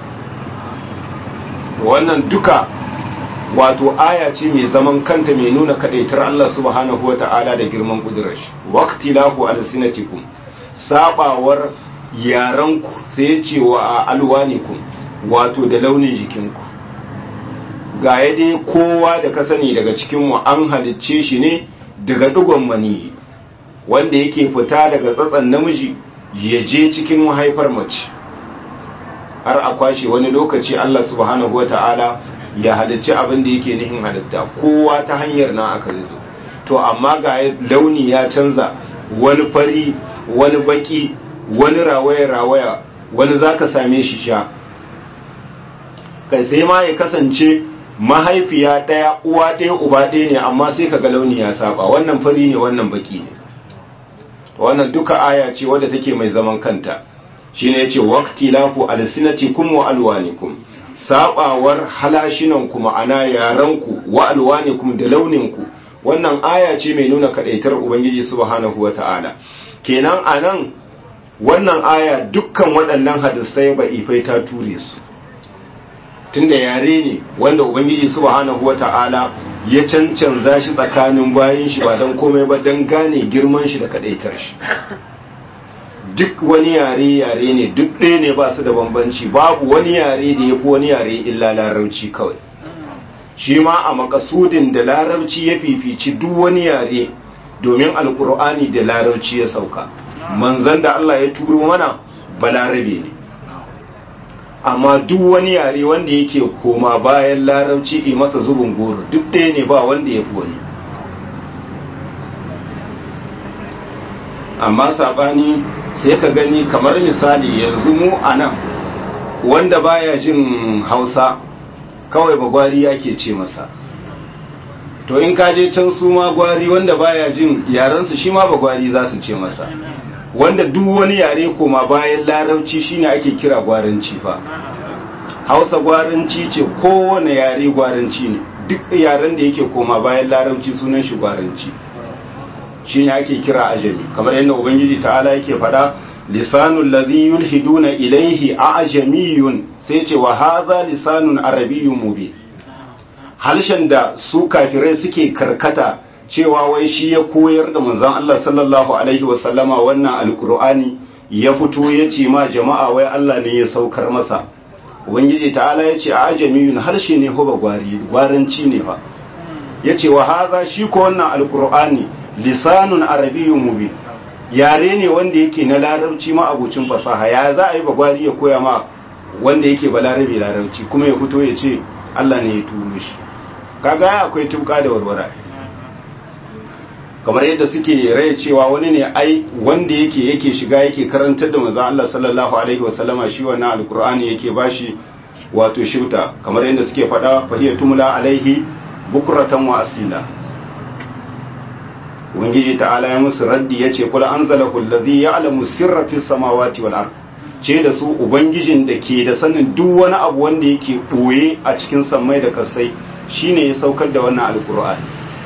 wannan duka wato aya ce mai zaman kanta mai nuna kadaitar Allah subhanahu wata'ala da girman kudurar shi waqtilahu alsinatikum sabawar yaranku sai ce wa alwanikum wato da launin jikinku ga dai kowa da ka sani daga cikinmu an halicce shi ne daga digon mani wanda yake fita daga tsatsan namiji ya je cikin mahaifar mace har a kwashe wani lokaci Allah subhanahu wata'ala ya halicci abin da yake nihin halitta kowa ta hanyar na aka zo to amma ga launi ya canza wani fari wani baki wani rawaya-rawaya wani za ka same shi sha kai sai ma ya kasance mahaifiya ɗaya uwa ɗaya uba ɗaya ne amma sai ka ga launi ya saba wannan fari ne wannan baki ne wannan duka aya ce wadda take mai zaman kanta shine yace waqti lafu alsinatikum wa alwanikum sabawar halashinan ma'ana yaranku wa alwanikum da launinku wannan aya ce mai nuna kadaitar ubangiji subhanahu wata'ala kenan anan wannan aya dukkan waɗannan hadisai ba ifai ta ture su tunda yare ne wanda ubangiji subhanahu wata'ala ya cancanza shi tsakanin bayan shi ba don komai ba don gane girman shi da kadaitar shi duk wani yare yare ne duk ɗaya ne ba su da bambanci babu wani yare da ya fi wani yare illa larabci kawai shi ma a makasudin da larabci ya fifici duk wani yare domin alkur'ani da larabci ya sauka manzan da Allah ya turo mana balarabe ne amma duk wani yare wanda yake koma bayan larabci yi masa zubin goro duk ɗaya ne ba wanda ya fi wani amma saɓani sai ka gani kamar misali yanzu mu a nan wanda baya jin hausa kawai ba gwari yake ce masa to in ka je can su ma gwari wanda baya jin yarensu shi ma ba gwari za su ce masa wanda duk wani yare koma bayan larabci shine ake kira gwaranci fa hausa gwaranci ce kowane yare gwaranci ne duk yaren da yake koma bayan larabci sunan shi gwaranci shine ake kira ajami kamar yadda ubangiji ta'ala yake faɗa lisanul ladhi yulhiduna ilayhi ajamiyun sai ce wa hadha lisanun arabiyyun mubin halshen da su kafirai suke karkata cewa wai shi ya koyar da manzon Allah sallallahu alaihi wasallama wannan alkur'ani ya fito ya ce ma jama'a wai Allah ne ya saukar masa ubangiji ta'ala ya ce a ajamiyun harshe ne hoba gwari gwaranci ne fa ya ce wa haza shi ko wannan alkur'ani lisanun arabiyyun mubin yare ne wanda yake na larabci ma abucin fasaha ya za a yi bagwari ya koya ma wanda yake ba larabi larabci kuma ya fito ya ce Allah ne ya turo shi kaga ya akwai tuka da warwara kamar yadda suke rai cewa wani ne ai wanda yake yake shiga yake karantar da manzon Allah sallallahu alaihi wasallama shi wannan alqur'ani yake bashi wato shuta kamar yadda suke faɗa fahiya tumla alaihi bukratan wa asila ubangiji ta'ala ya musu raddi yace kul anzalahu allazi ya'lamu sirra fis samawati wal ard ce da su ubangijin da ke da sanin duk wani abu wanda yake boye a cikin sammai da kasai shine ya saukar da wannan alqur'ani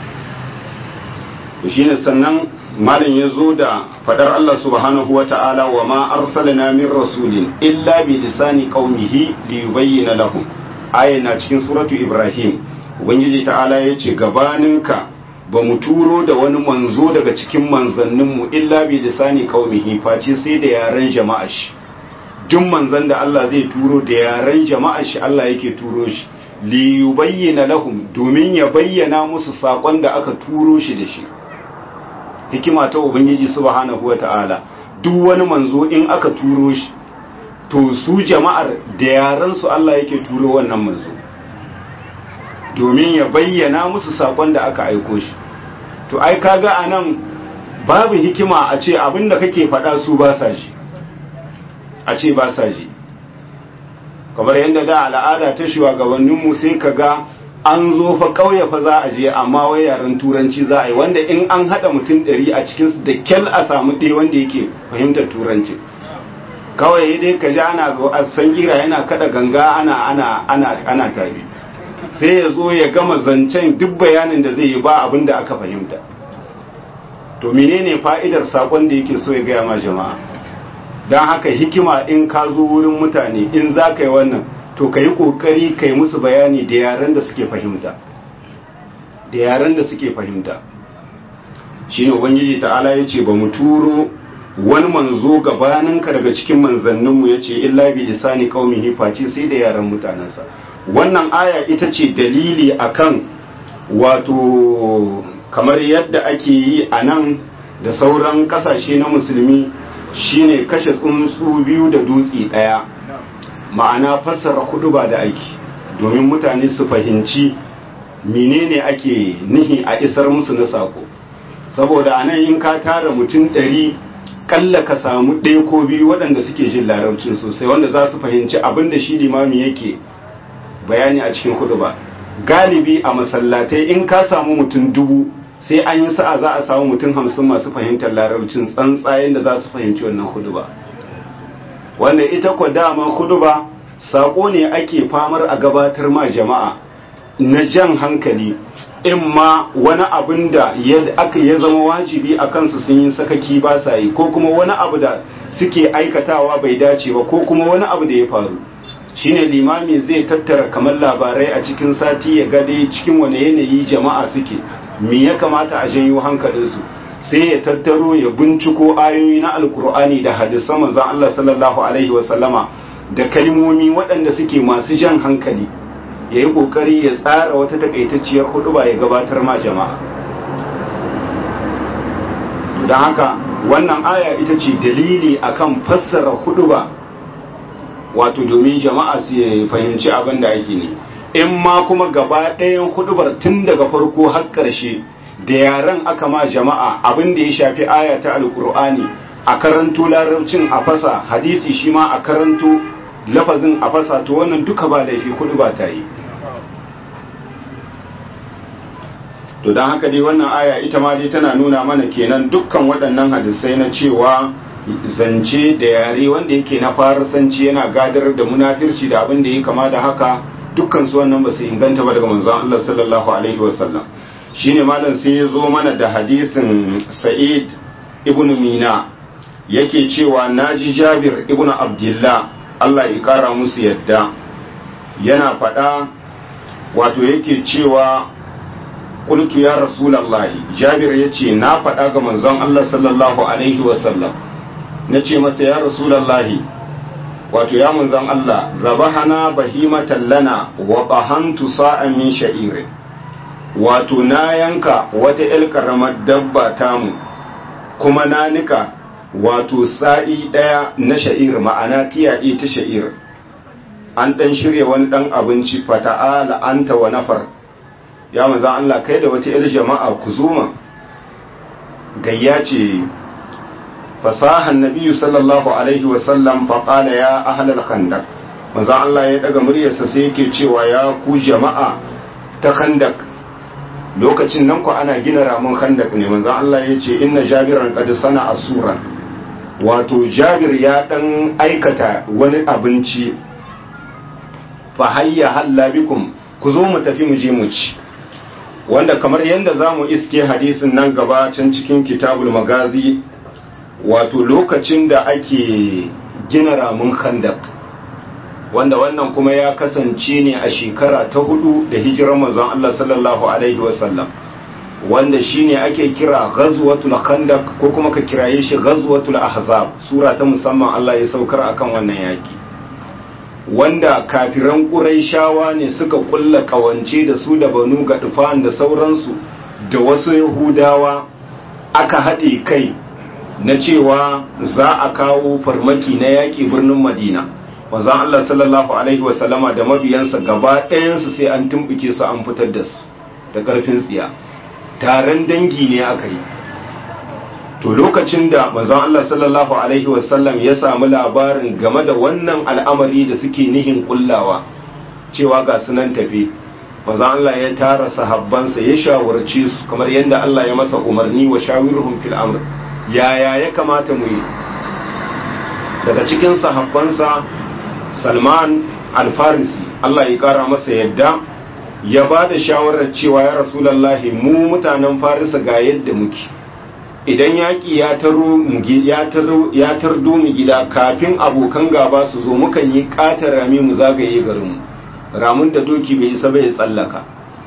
to shine sannan malam ya zo da fadar Allah subhanahu wa ta'ala wa ma arsalna min rasulin illa bi lisani qaumihi li yubayyana lahum aya na cikin suratu ibrahim ubangiji ta'ala ya ce gabaninka ba mu turo da wani manzo daga cikin manzanninmu illa bi lisani qaumihi face sai da yaren jama'a shi duk manzan da Allah zai turo da yaren jama'a shi Allah yake turo shi li yubayyana lahum domin ya bayyana musu sakon da aka turo shi da shi hikima ta ubangiji subhanahu wata'ala duk wani manzo in aka turo shi to su jama'ar da yaran su Allah yake turo wannan manzo domin ya bayyana musu sakon da aka aiko shi to ai kaga anan babu hikima a ce abinda kake faɗa su ba sa ji a ce ba sa ji kamar yadda da al'ada ta shugabanninmu sai ka ga an zo fa kauye fa za a je amma wai yaren turanci za a yi wanda in an haɗa mutum ɗari a cikinsu da kyal a samu ɗaya wanda yake fahimtar turanci kawai dai ka ji ana san gira yana kada ganga ana ana ana ana tabi sai ya zo ya gama zancen duk bayanin da zai yi ba abin da aka fahimta to menene fa'idar sakon da yake so ya gaya ma jama'a don haka hikima in ka zo wurin mutane in za ka yi wannan to ka yi ƙoƙari ka yi musu bayani da yaren da suke fahimta da yaren da suke fahimta shi ne ubangiji ta'ala ya ce ba mu turo wani manzo gabaninka daga cikin manzanninmu ya ce illa bi lisani qaumihi face sai da yaren mutanensa wannan aya ita ce dalili akan wato kamar yadda ake yi a nan da sauran kasashe na musulmi shine kashe tsuntsu biyu da dutse ɗaya ma'ana fassara kudu ba da aiki domin mutane su fahimci menene ake nihi a isar musu na sako saboda anan in ka tara mutum ɗari kalla ka samu ɗaya ko biyu waɗanda suke jin larabcin sosai wanda za su fahimci abin da shi limami yake bayani a cikin kudu ba galibi a masallatai in ka samu mutum dubu sai an yi sa'a za a samu mutum hamsin masu fahimtar larabcin tsantsayen da za su fahimci wannan kudu ba wanda ita kwa dama hudu ba saƙo ne ake famar a gabatar ma jama'a na jan hankali in ma wani abin da aka ya zama wajibi a kansu sun yi sakaki ba sa yi ko kuma wani abu da suke aikatawa bai dace ba ko kuma wani abu da ya faru shine limami zai tattara kamar labarai a cikin sati ya gade cikin wani yanayi jama'a suke me ya kamata a janyo hankalinsu sai ya tattaro ya binciko ayoyi na alkur'ani da hadisan manzon Allah sallallahu alaihi wasallama da kalmomi waɗanda suke masu jan hankali ya yi ƙoƙari ya tsara wata takaitacciyar hudu ba ya gabatar ma jama'a don haka wannan aya ita ce dalili akan fassara hudu ba wato domin jama'a su fahimci abin da ake ne in ma kuma gaba ɗayan hudubar tun daga farko har ƙarshe da yaren aka ma jama'a abin da ya shafi aya ta alkur'ani a karanto larabcin a fasa hadisi shi ma a karanto lafazin a fasa to wannan duka ba laifi kudu ba ta yi to don haka dai wannan aya ita ma dai tana nuna mana kenan dukkan waɗannan hadisai na cewa zance da yare wanda yake na farasanci yana gadar da munafirci da abin da ya kama da haka dukkan su wannan ba su inganta ba daga manzon Allah sallallahu alaihi wasallam shine malam sai ya zo mana da hadisin sa'id ibn mina yake cewa naji jabir ibn abdullah Allah ya kara musu yadda yana faɗa wato yake cewa kulki ya rasulallahi jabir ya ce na faɗa ga manzon Allah sallallahu alaihi wasallam na ce masa ya rasulallahi wato ya manzon Allah zabahana bahimatan lana wa bahantu sa'an min sha'irin wato na yanka wata ‘yar ƙaramar dabba tamu kuma na nika wato sa'i ɗaya na sha'ir ma'ana tiyaɗe ta sha'ir an ɗan shirya wani ɗan abinci fata'ala anta wa nafar ya maza Allah kai da wata ‘yar jama'a ku zuma gayya ce fasahan nabiyu sallallahu alaihi wasallam faƙala ya ahalar kandak maza Allah ya ɗaga muryarsa sai yake cewa ya ku jama'a ta kandak lokacin nan ku ana gina ramin khandak ne manzon Allah ya ce inna jabiran qad sana asuran wato jabir ya dan aikata wani abinci fa hayya halla bikum ku zo mu tafi mu je mu ci wanda kamar yadda zamu iske hadisin nan gaba can cikin kitabul magazi wato lokacin da ake gina ramin khandak wanda wannan kuma ya kasance ne a shekara ta hudu da hijirar manzon Allah sallallahu alaihi wasallam wanda shine ake kira ghazwatul khandaq ko kuma ka kiraye shi ghazwatul ahzab sura ta musamman Allah ya saukar akan wannan yaki wanda kafiran quraishawa ne suka kulla kawance da su da banu gadufan da sauransu da wasu yahudawa aka haɗe kai na cewa za a kawo farmaki na yaƙi birnin madina manzon Allah sallallahu alaihi wasallama da mabiyansa gaba ɗayansu sai an tumbuke su an fitar da su da ƙarfin tsiya taron dangi ne aka yi to lokacin da manzon Allah sallallahu alaihi wasallam ya samu labarin game da wannan al'amari da suke nihin kullawa cewa ga sunan tafi manzon Allah ya tara sahabbansa ya shawarce su kamar yadda Allah ya masa umarni wa shawiruhum fil amr yaya ya kamata mu yi daga cikin sahabbansa Salman al-Farisi Allah ya kara masa yadda ya ba da shawarar cewa ya rasulallahi mu mutanen Farisa ga yadda muke idan yaƙi ya tardo mu gida kafin abokan gaba su zo mukan yi ƙatar rami mu zagaye garinmu ramun da doki bai isa bai tsallaka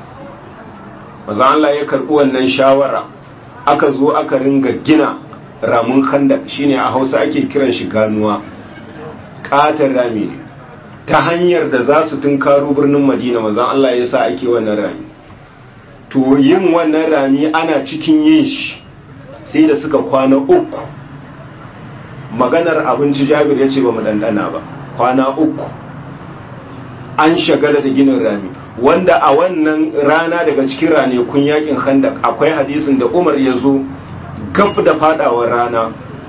maza Allah ya karɓi wannan shawara aka zo aka ringa gina ramun khandak shine a hausa ake kiran shi ganuwa ƙatar rami ne ta hanyar da za su tunkaro birnin madina maza Allah ya sa ake wannan rami to yin wannan rami ana cikin yin shi sai da suka kwana uku maganar abinci jabir ya ce ba mu dandana ba kwana uku an shagala da ginin rami wanda a wannan rana daga cikin ranakun yakin khandak akwai hadisin da umar ya zo gab da fadawar rana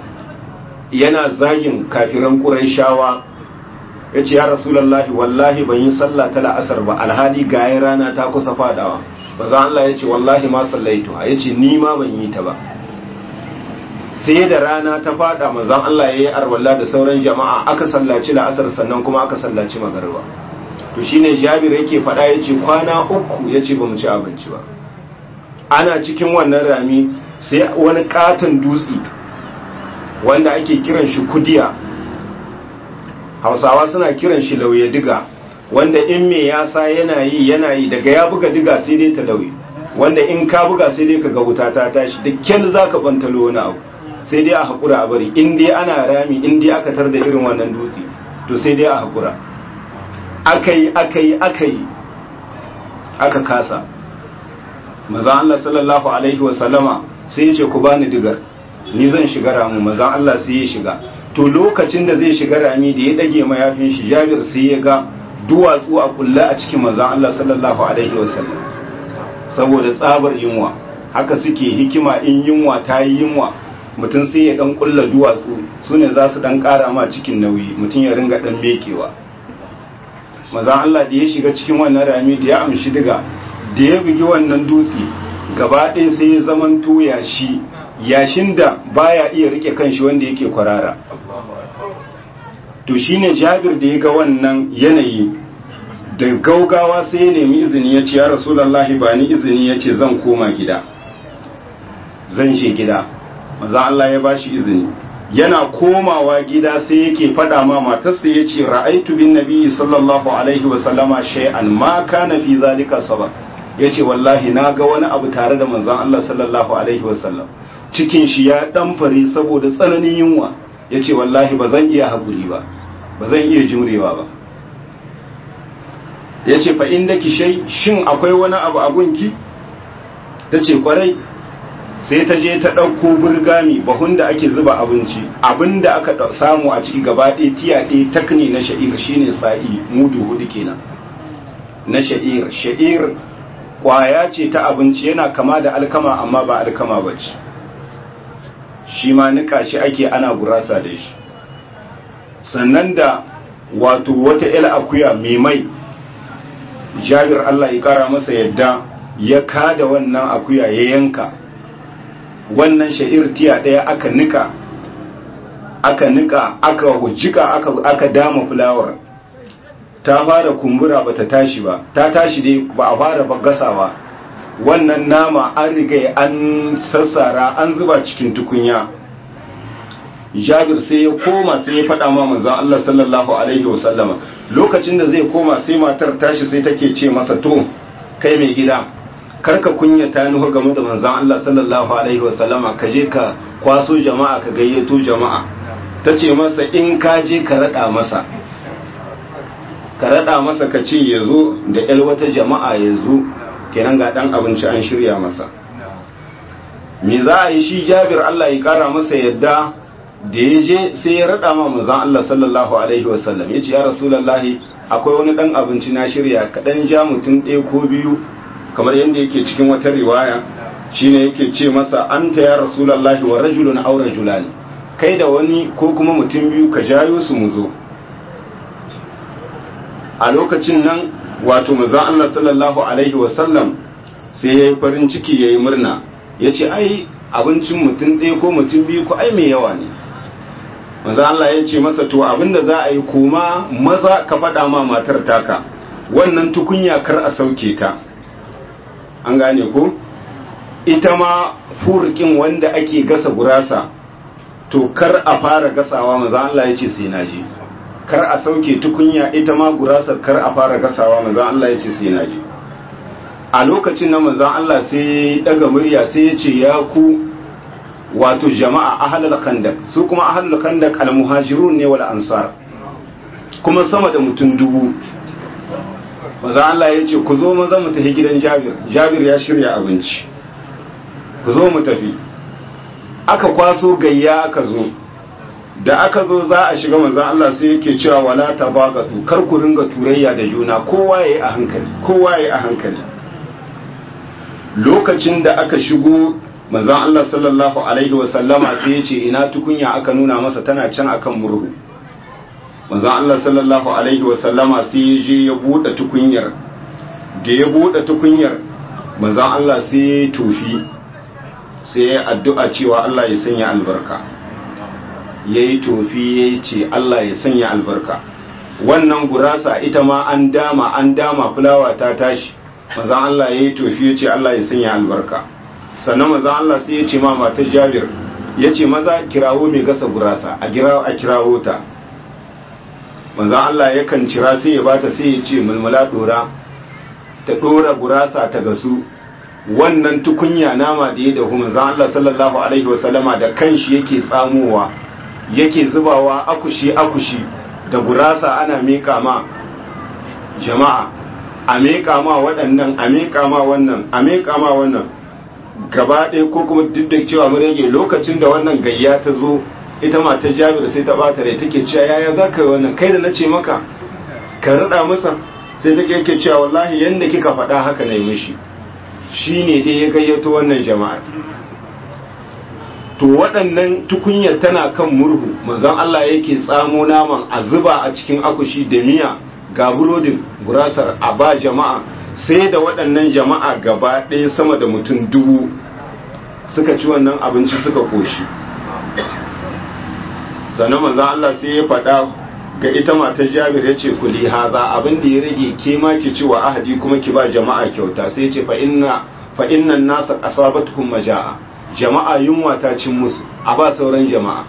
yana zagin kafiran ƙuraishawa ya ce ya rasulallah wallahi ban yi sallah ta la'asar ba alhali gayen rana ta kusa fadawa ba za Allah ya ce wallahi ma sallaitu ya ce ni ma ban yi ta ba sai da rana ta fada manzon Allah ya yi arwalla da sauran jama'a aka sallaci la'asar sannan kuma aka sallaci magarba to shine Jabir yake fada yace kwana uku yace bamu ci abinci ba ana cikin wannan rami sai wani katon dutse wanda ake kiran shi kudiya Hausawa suna kiran shi lauye diga wanda in me yasa yana yi yana yi daga ya buga diga sai dai ta lauye wanda in ka buga sai dai ka ga wuta ta tashi da kyal zaka bantalo wani abu sai dai a haƙura a bari in dai ana rami in dai aka tar da irin wannan dutse to sai dai a haƙura aka yi aka yi aka yi aka kasa maza Allah sallallahu alaihi wasallama sai ya ce ku bani digar ni zan shiga ramu maza Allah sai ya shiga to lokacin da zai shiga rami da ya dage mayafin shi jabir sai ya ga duwatsu a kulle a cikin maza Allah sallallahu alaihi wasallam saboda tsabar yunwa haka suke hikima in yunwa ta yi yunwa mutum sai ya dan kulla duwatsu su ne za su dan kara ma cikin nauyi mutum ya ringa dan mekewa mazan Allah da ya shiga cikin wannan rami da ya amshi diga da ya bugi wannan dutse gaba ɗaya sai ya zaman yashi yashin da baya iya rike kanshi wanda yake kwarara to shine jabir da ya ga wannan yanayi da gaugawa sai ya nemi izini ya ce ya rasulallahi ba ni izini ya ce zan koma gida zan je gida maza Allah ya bashi izini yana komawa gida sai yake faɗa ma matarsa ya ce ra'aitu bin nabi sallallahu alaihi wa sallama shay'an ma kana fi zalika sabab ya ce wallahi na ga wani abu tare da manzon Allah sallallahu alaihi wa sallam cikin shi ya dan fare saboda tsananin yunwa ya ce wallahi ba zan iya haƙuri ba ba zan iya jimrewa ba ya ce fa inda ki shai shin akwai wani abu a gunki ta ce kwarai sai ta je ta ɗauko burgami bahun da ake zuba abinci abin da aka samu a ciki gaba ɗaya tiya ɗaya takni na sha'ir shine sa'i mudu hudu kenan na sha'ir sha'ir kwaya ce ta abinci yana kama da alkama amma ba alkama ba ce shi ma nika shi ake ana gurasa da shi sannan da wato wata il akuya mai mai jabir Allah ya kara masa yadda ya kada wannan akuya ya yanka wannan sha'ir tiya ɗaya aka nika aka nika aka hujjika aka, aka dama fulawar ta fara kumbura ba ta tashi ba ta tashi dai ba a fara gasawa wannan nama an riga an sassara an zuba cikin tukunya jabir sai ya koma sai ya faɗa ma manzon Allah sallallahu alaihi wasallama lokacin da zai koma sai matar tashi sai take ce masa to kai mai gida karka kunya ta nuhu game da manzon Allah sallallahu alaihi wasallama ka je ka kwaso jama'a ka gayyato jama'a ta ce masa in ka je ka raɗa masa ka raɗa masa ka ce ya zo da ƴar wata jama'a ya zo kenan ga ɗan abinci an shirya masa me za a yi shi jabir Allah ya ƙara masa yadda da ya je sai ya raɗa ma manzon Allah sallallahu alaihi wasallam ya ce ya rasulallahi akwai wani ɗan abinci na shirya kaɗan ja mutum ɗaya ko biyu kamar yadda yake cikin wata riwaya shine yake ce masa anta ya rasulullahi wa rajulun aw rajulani kai da wani ko kuma mutum biyu ka jayo su mu zo a lokacin nan wato manzon Allah sallallahu alaihi wa sallam sai yayi farin ciki yayi murna yace ai abincin mutum ɗaya ko mutum biyu ko ai mai yawa ne manzon Allah ya ce masa to abinda za a yi kuma maza ka faɗa ma matar taka wannan tukunya kar a sauke ta an gane ko ita ma furkin wanda ake gasa gurasa to kar a fara gasawa maza Allah ya ce sai na je kar a sauke tukunya ita ma gurasar kar a fara gasawa maza Allah ya ce sai na je a lokacin na manzan Allah sai daga murya sai ya ce ya ku wato jama'a ahlul khandaq su kuma ahlul khandaq al-muhajirun ne wal ansar kuma sama da mutum dubu maza Allah ya ce ku zo maza mu tafi gidan Jabir Jabir ya shirya abinci ku zo mu tafi aka kwaso gayya aka zo da aka zo za a shiga manzon Allah sai yake cewa wala tabaqatu kar ku ringa turayya da juna kowa yayi a hankali kowa yayi a hankali lokacin da aka shigo manzon Allah sallallahu alaihi wa sallama sai ya ce ina tukunya aka nuna masa tana can akan murhu manzon Allah sallallahu alaihi wa sallama sai ya je ya bude tukunyar da ya bude tukunyar manzon Allah sai ya tofi sai ya addu'a cewa Allah ya sanya albarka ya yi tofi ya ce Allah ya sanya albarka wannan gurasa ita ma an dama an dama fulawa ta tashi mazan Allah ya yi tofi ya ce Allah ya sanya albarka sannan mazan Allah sai ya ce ma matar jabir ya ce maza kirawo mai gasa gurasa a kirawo ta mazan Allah yakan cira sai ya bata sai ya ce mulmula dora ta dora gurasa ta gasu wannan tukunya nama da ya dahu manzon Allah sallallahu alaihi wasallama da kanshi yake tsamowa yake zubawa akushi akushi da gurasa ana meka ma jama'a a meka ma waɗannan a meka ma wannan a meka ma wannan gaba ɗaya ko kuma duk da cewa mun rage lokacin da wannan gayya ta zo ita matar Jabir sai ta bata rai take cewa yaya za ka yi wannan kai da na ce maka ka rada masa sai take yake cewa wallahi yanda kika faɗa haka na yi mishi shi ne dai ya gayyato wannan jama'ar to waɗannan tukunyar tana kan murhu manzon Allah yake tsamo naman a zuba a cikin akushi da miya ga burodin gurasar a ba jama'a sai da waɗannan jama'a gaba ɗaya sama da mutum dubu suka ci wannan abinci suka koshi sannan manzon Allah sai ya faɗa ga ita matar jabir ya ce kuli haza abin da ya rage ke ma ki ci wa ahadi kuma ki ba jama'a kyauta sai ya ce fa inna fa innan nasa asabatuhum majaa jama'a yunwa ta cin musu a ba sauran jama'a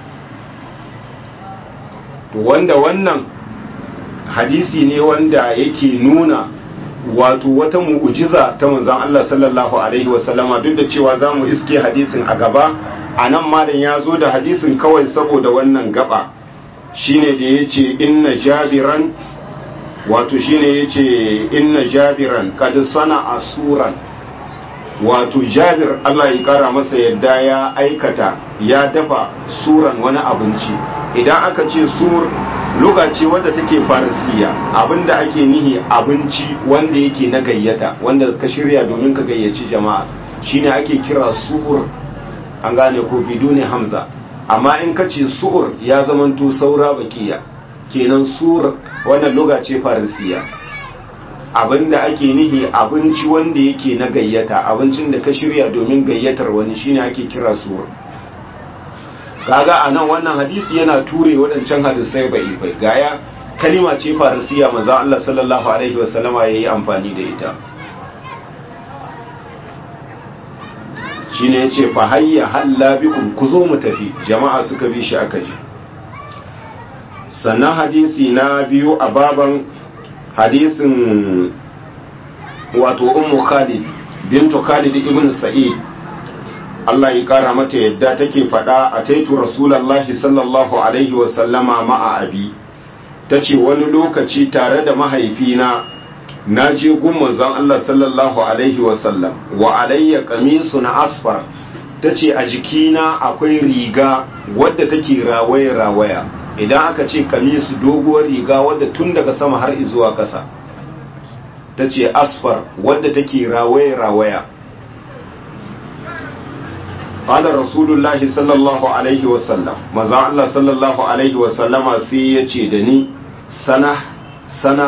to wanda wannan hadisi ne wanda yake nuna wato wata mu'ujiza ta manzon Allah sallallahu alaihi wasallama duk da cewa zamu iske hadisin a gaba anan malam ya zo da hadisin kawai saboda wannan gaba shine da ya ce inna jabiran wato shine ya ce inna jabiran kad sana asuran wato jabir Allah ya kara masa yadda ya aikata ya dafa suran wani abinci idan aka ce sur lokaci wadda take farisiya abinda ake nihi abinci wanda yake na gayyata wanda ka shirya domin ka gayyaci jama'a shine ake kira sur an gane ko bidune hamza amma in ka ce su'ur ya zamanto saura bakiya kenan sur wannan lokaci farisiya abinda ake nihi abinci wanda yake na gayyata abincin da ka shirya domin gayyatar wani shine ake kira sur kaga a nan wannan hadisi yana ture waɗancan hadisai bai bai gaya kalima ce farisiya maza Allah sallallahu alaihi wasallama ya yi amfani da ita shine ya ce fa hayya halla bikum ku zo mu tafi jama'a suka bi shi aka je sannan hadisi na biyu a baban hadisin wato ummu khalid bintu khalid ibn sa'id Allah ya kara mata yadda take faɗa a taitu rasulallahi sallallahu alaihi wasallama ma'a abi ta ce wani lokaci tare da mahaifina na je gun manzon Allah sallallahu alaihi wasallam wa alayya kamisu na asfar ta ce a jikina akwai riga wadda take rawaya-rawaya idan aka ce kamisu doguwar riga wadda tun daga sama har zuwa ƙasa ta ce asfar wadda take rawaya-rawaya qala rasulullahi sallallahu alaihi wasallam manzo Allah sallallahu alaihi wasallama sai ya ce da ni sana sana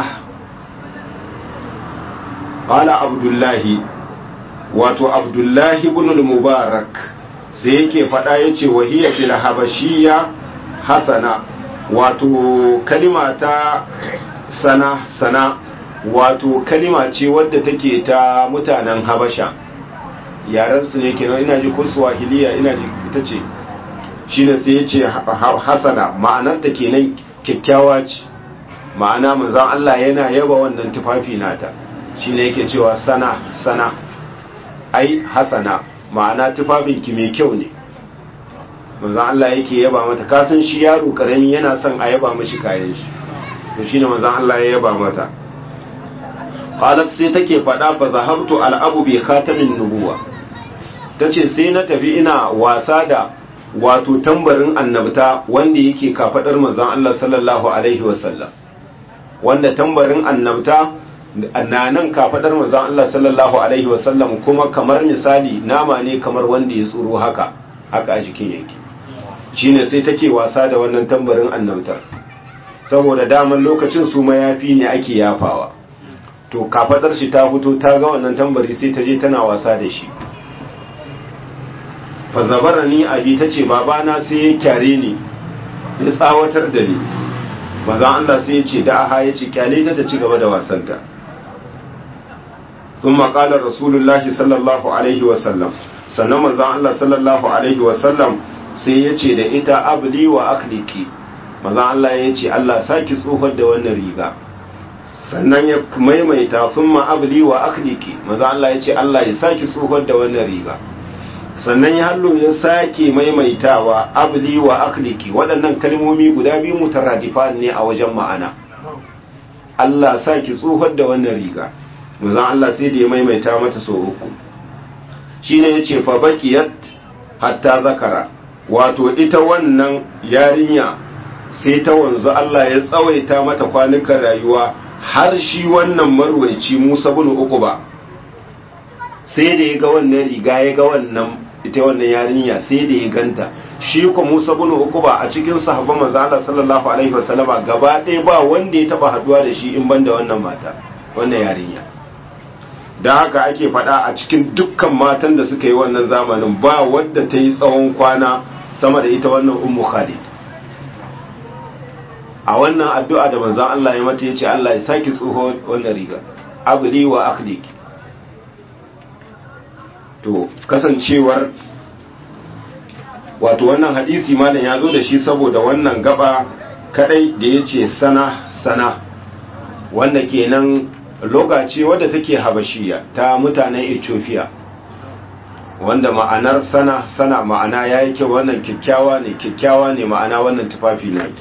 qala abdullahi wato abdullahi ibn al-mubarak sai yake faɗa yace wahiya fil habashiyya hasana wato kalima ta sana sana wato kalima ce wadda take ta mutanen habasha yaren su ne kenan ina ji ko swahiliya ina ji ita ce shine sai yace hasana ma'anar ta kenan kyakkyawa ce ma'ana manzon Allah yana yaba wannan tufafi nata shine yake cewa sana sana ai hasana ma'ana tufafinki mai kyau ne manzon Allah yake yaba mata kasan shi yaro karami yana son a yaba mashi kayan shi to shine manzon Allah ya yaba mata qalat sai take fada fa zahabtu al'abu bi khatamin nubuwa tace sai na tafi ina wasa da wato tambarin annabta wanda yake kafadar manzon Allah sallallahu alaihi wasallam wanda tambarin annabta na nan kafadar manzon Allah sallallahu alaihi wasallam kuma kamar misali nama ne kamar wanda ya tsoro haka haka a jikin yake shine sai take wasa da wannan tambarin annabtar saboda daman lokacin su mayafi ne ake yafawa to kafadar shi ta fito ta ga wannan tambari sai ta je tana wasa da shi fa zabarani abi tace babana sai ya kyare ni ya tsawatar da ni mazan Allah sai ya ce da aha ya ce kyale ta ta ci gaba da wasanta ثم قال رسول الله صلى الله عليه وسلم sannan manzon Allah sallallahu alaihi wasallam sai ya ce da ita abli wa akhliki manzon Allah ya ce Allah saki tsohon da wannan riga sannan ya maimaita thumma abli wa akhliki manzon Allah ya ce Allah ya saki tsohon da wannan riga sannan ya hallo ya sake maimaitawa abli wa akhliki waɗannan kalmomi guda biyu mutaradifan ne a wajen ma'ana Allah saki tsohon da wannan riga manzon Allah sai da ya maimaita mata so uku shine yace fa bakiyat hatta zakara wato ita wannan yarinya sai ta wanzu Allah ya tsawaita mata kwanukan rayuwa har shi wannan marwaici Musa bin Uquba sai da ya ga wannan riga ya ga wannan ita wannan yarinya sai da ya ganta shi ko Musa bin Uquba a cikin sahabban manzo Allah sallallahu alaihi wasallama gaba ɗaya ba wanda ya taba haduwa da shi in banda wannan mata wannan yarinya da haka ake faɗa a cikin dukkan matan da suka yi wannan zamanin ba wadda ta yi tsawon kwana sama da ita wannan ummu khalid a wannan addu'a da manzon Allah ya mata yace Allah ya saki tsoho wannan riga abli wa akhlik to kasancewar wato wannan hadisi malam ya zo da shi saboda wannan gaba kadai da yace sana sana wanda kenan lokaci wadda take habashiya ta mutanen ethiopia wanda ma'anar sana sana ma'ana ya yi kyau wannan kyakkyawa ne kyakkyawa ne ma'ana wannan tufafi naki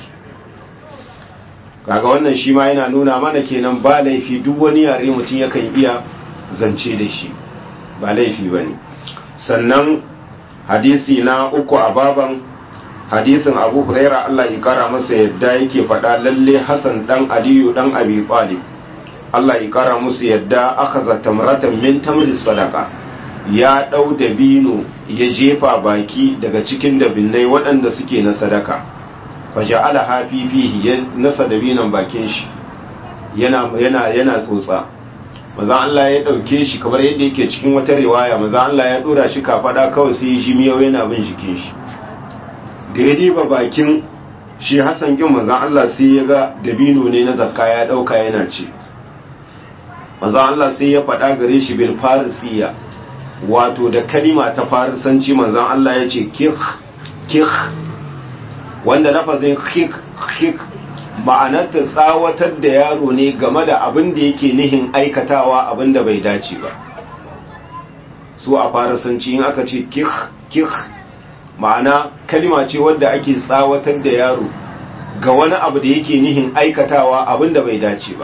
kaga wannan shi ma yana nuna mana kenan ba laifi duk wani yare mutum yakan iya zance da shi ba laifi ba ne sannan hadisi na uku a baban hadisin abu huraira allah ya kara masa yadda yake faɗa lalle hassan dan aliyu dan abi talib Allah ya kara musu yadda aka zata maratan min tamri sadaka ya ɗau dabino ya jefa baki daga cikin dabinnai waɗanda suke na sadaka faja'ala hafifihi ya nasa dabinon bakin shi yana yana yana tsotsa maza Allah ya ɗauke shi kamar yadda yake cikin wata riwaya maza Allah ya ɗora shi kafaɗa kawai sai shi miyau yana bin jikin shi da ya diba bakin shi Hassan kin maza Allah sai ya ga dabino ne na zakka ya ɗauka yana ce manzo Allah sai ya faɗa gare shi bil farisiya wato da kalima ta farisanci manzo Allah ya ce kik kik wanda lafazin kik kik ma'anar ta tsawatar da yaro ne game da abin da yake nihin aikatawa abin da bai dace ba su a farisanci in aka ce kik kik ma'ana kalima ce wadda ake tsawatar da yaro ga wani abu da yake nihin aikatawa abin da bai dace ba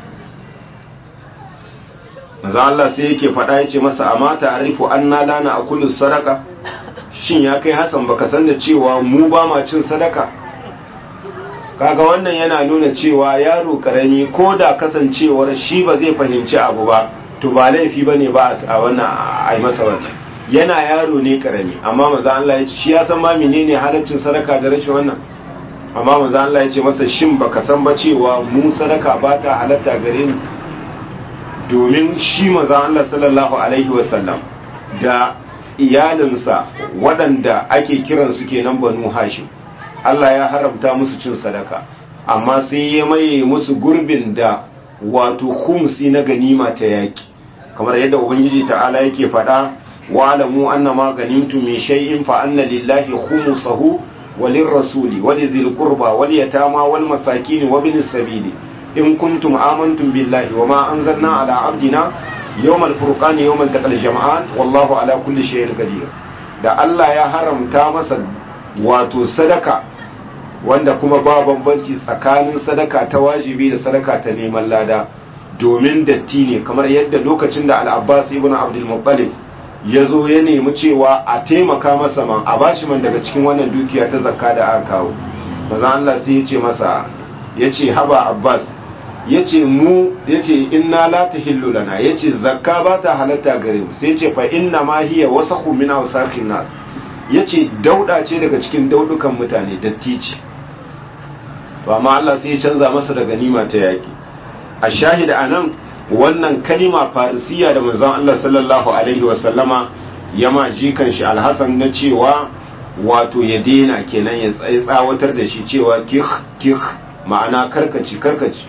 maza Allah sai yake faɗa ya ce masa amma ta'arifu anna lana akulu sadaka shin ya kai Hassan baka san da cewa mu ba ma cin sadaka kaga wannan yana nuna cewa yaro karami ko da kasancewar shi ba zai fahimci abu ba to ba laifi bane ba a wannan ai masa wannan yana yaro ne karami amma maza Allah ya ce shi ya san ma menene halaccin sadaka da rashin wannan amma maza Allah ya ce masa shin baka san ba cewa mu sadaka ba ta halatta gare ni domin shi maza Allah sallallahu alaihi wasallam da iyalinsa waɗanda ake kiransu kenan banu hashim Allah ya haramta musu cin sadaka amma sai ya maye musu gurbin da wato khumsi na ganima ta yaki kamar yadda ubangiji ta'ala yake faɗa wa alamu anna ma ganimtu min shay'in fa anna lillahi khumsahu walirrasuli walidhil qurba wal yatama wal masakin wa bin sabili in kuntum amantum billahi wa ma anzalna ala abdina yawmal furqani yawmal taqal jam'an wallahu ala kulli shay'in qadir da Allah ya haramta masa wato sadaka wanda kuma ba bambanci tsakanin sadaka ta wajibi da sadaka ta neman lada domin datti ne kamar yadda lokacin da al-Abbas ibn Abdul Muttalib ya zo ya nemi cewa a taimaka masa man a bashi man daga cikin wannan dukiya ta zakka da aka kawo maza Allah sai ya ce masa ya ce haba Abbas ya ce mu ya ce inna la tahillu lana ya ce zakka ba ta halatta gare mu sai ya ce fa inna ma hiya wasakhu min awsaqin nas ya ce dauda ce daga cikin daudukan mutane datti ce to amma Allah sai ya canza masa da ganima ta yaki a shahida anan wannan kalima farisiya da manzon Allah sallallahu alaihi wa sallama ya ma jikan shi alhasan na cewa wato ya dena kenan ya tsawatar da shi cewa kih kih ma'ana karkaci karkaci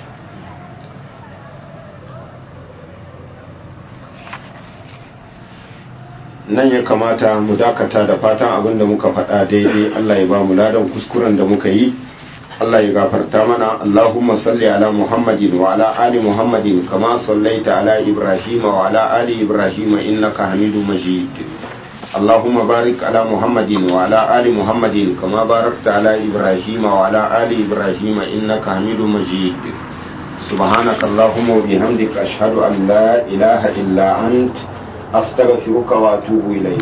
nan ya kamata mu dakata da fatan abin da muka faɗa daidai Allah ya ba mu ladan kuskuren da muka yi Allah ya gafarta mana Allahumma salli ala Muhammadin wa ala ali Muhammadin kama sallaita ala Ibrahim wa ala ali Ibrahim innaka Hamidum Majid Allahumma barik ala Muhammadin wa ala ali Muhammadin kama barakta ala Ibrahim wa ala ali Ibrahim innaka Hamidum Majid سبحانك اللهم وبحمدك أشهد أن لا إله إلا أنت أستغفرك وأتوب إليك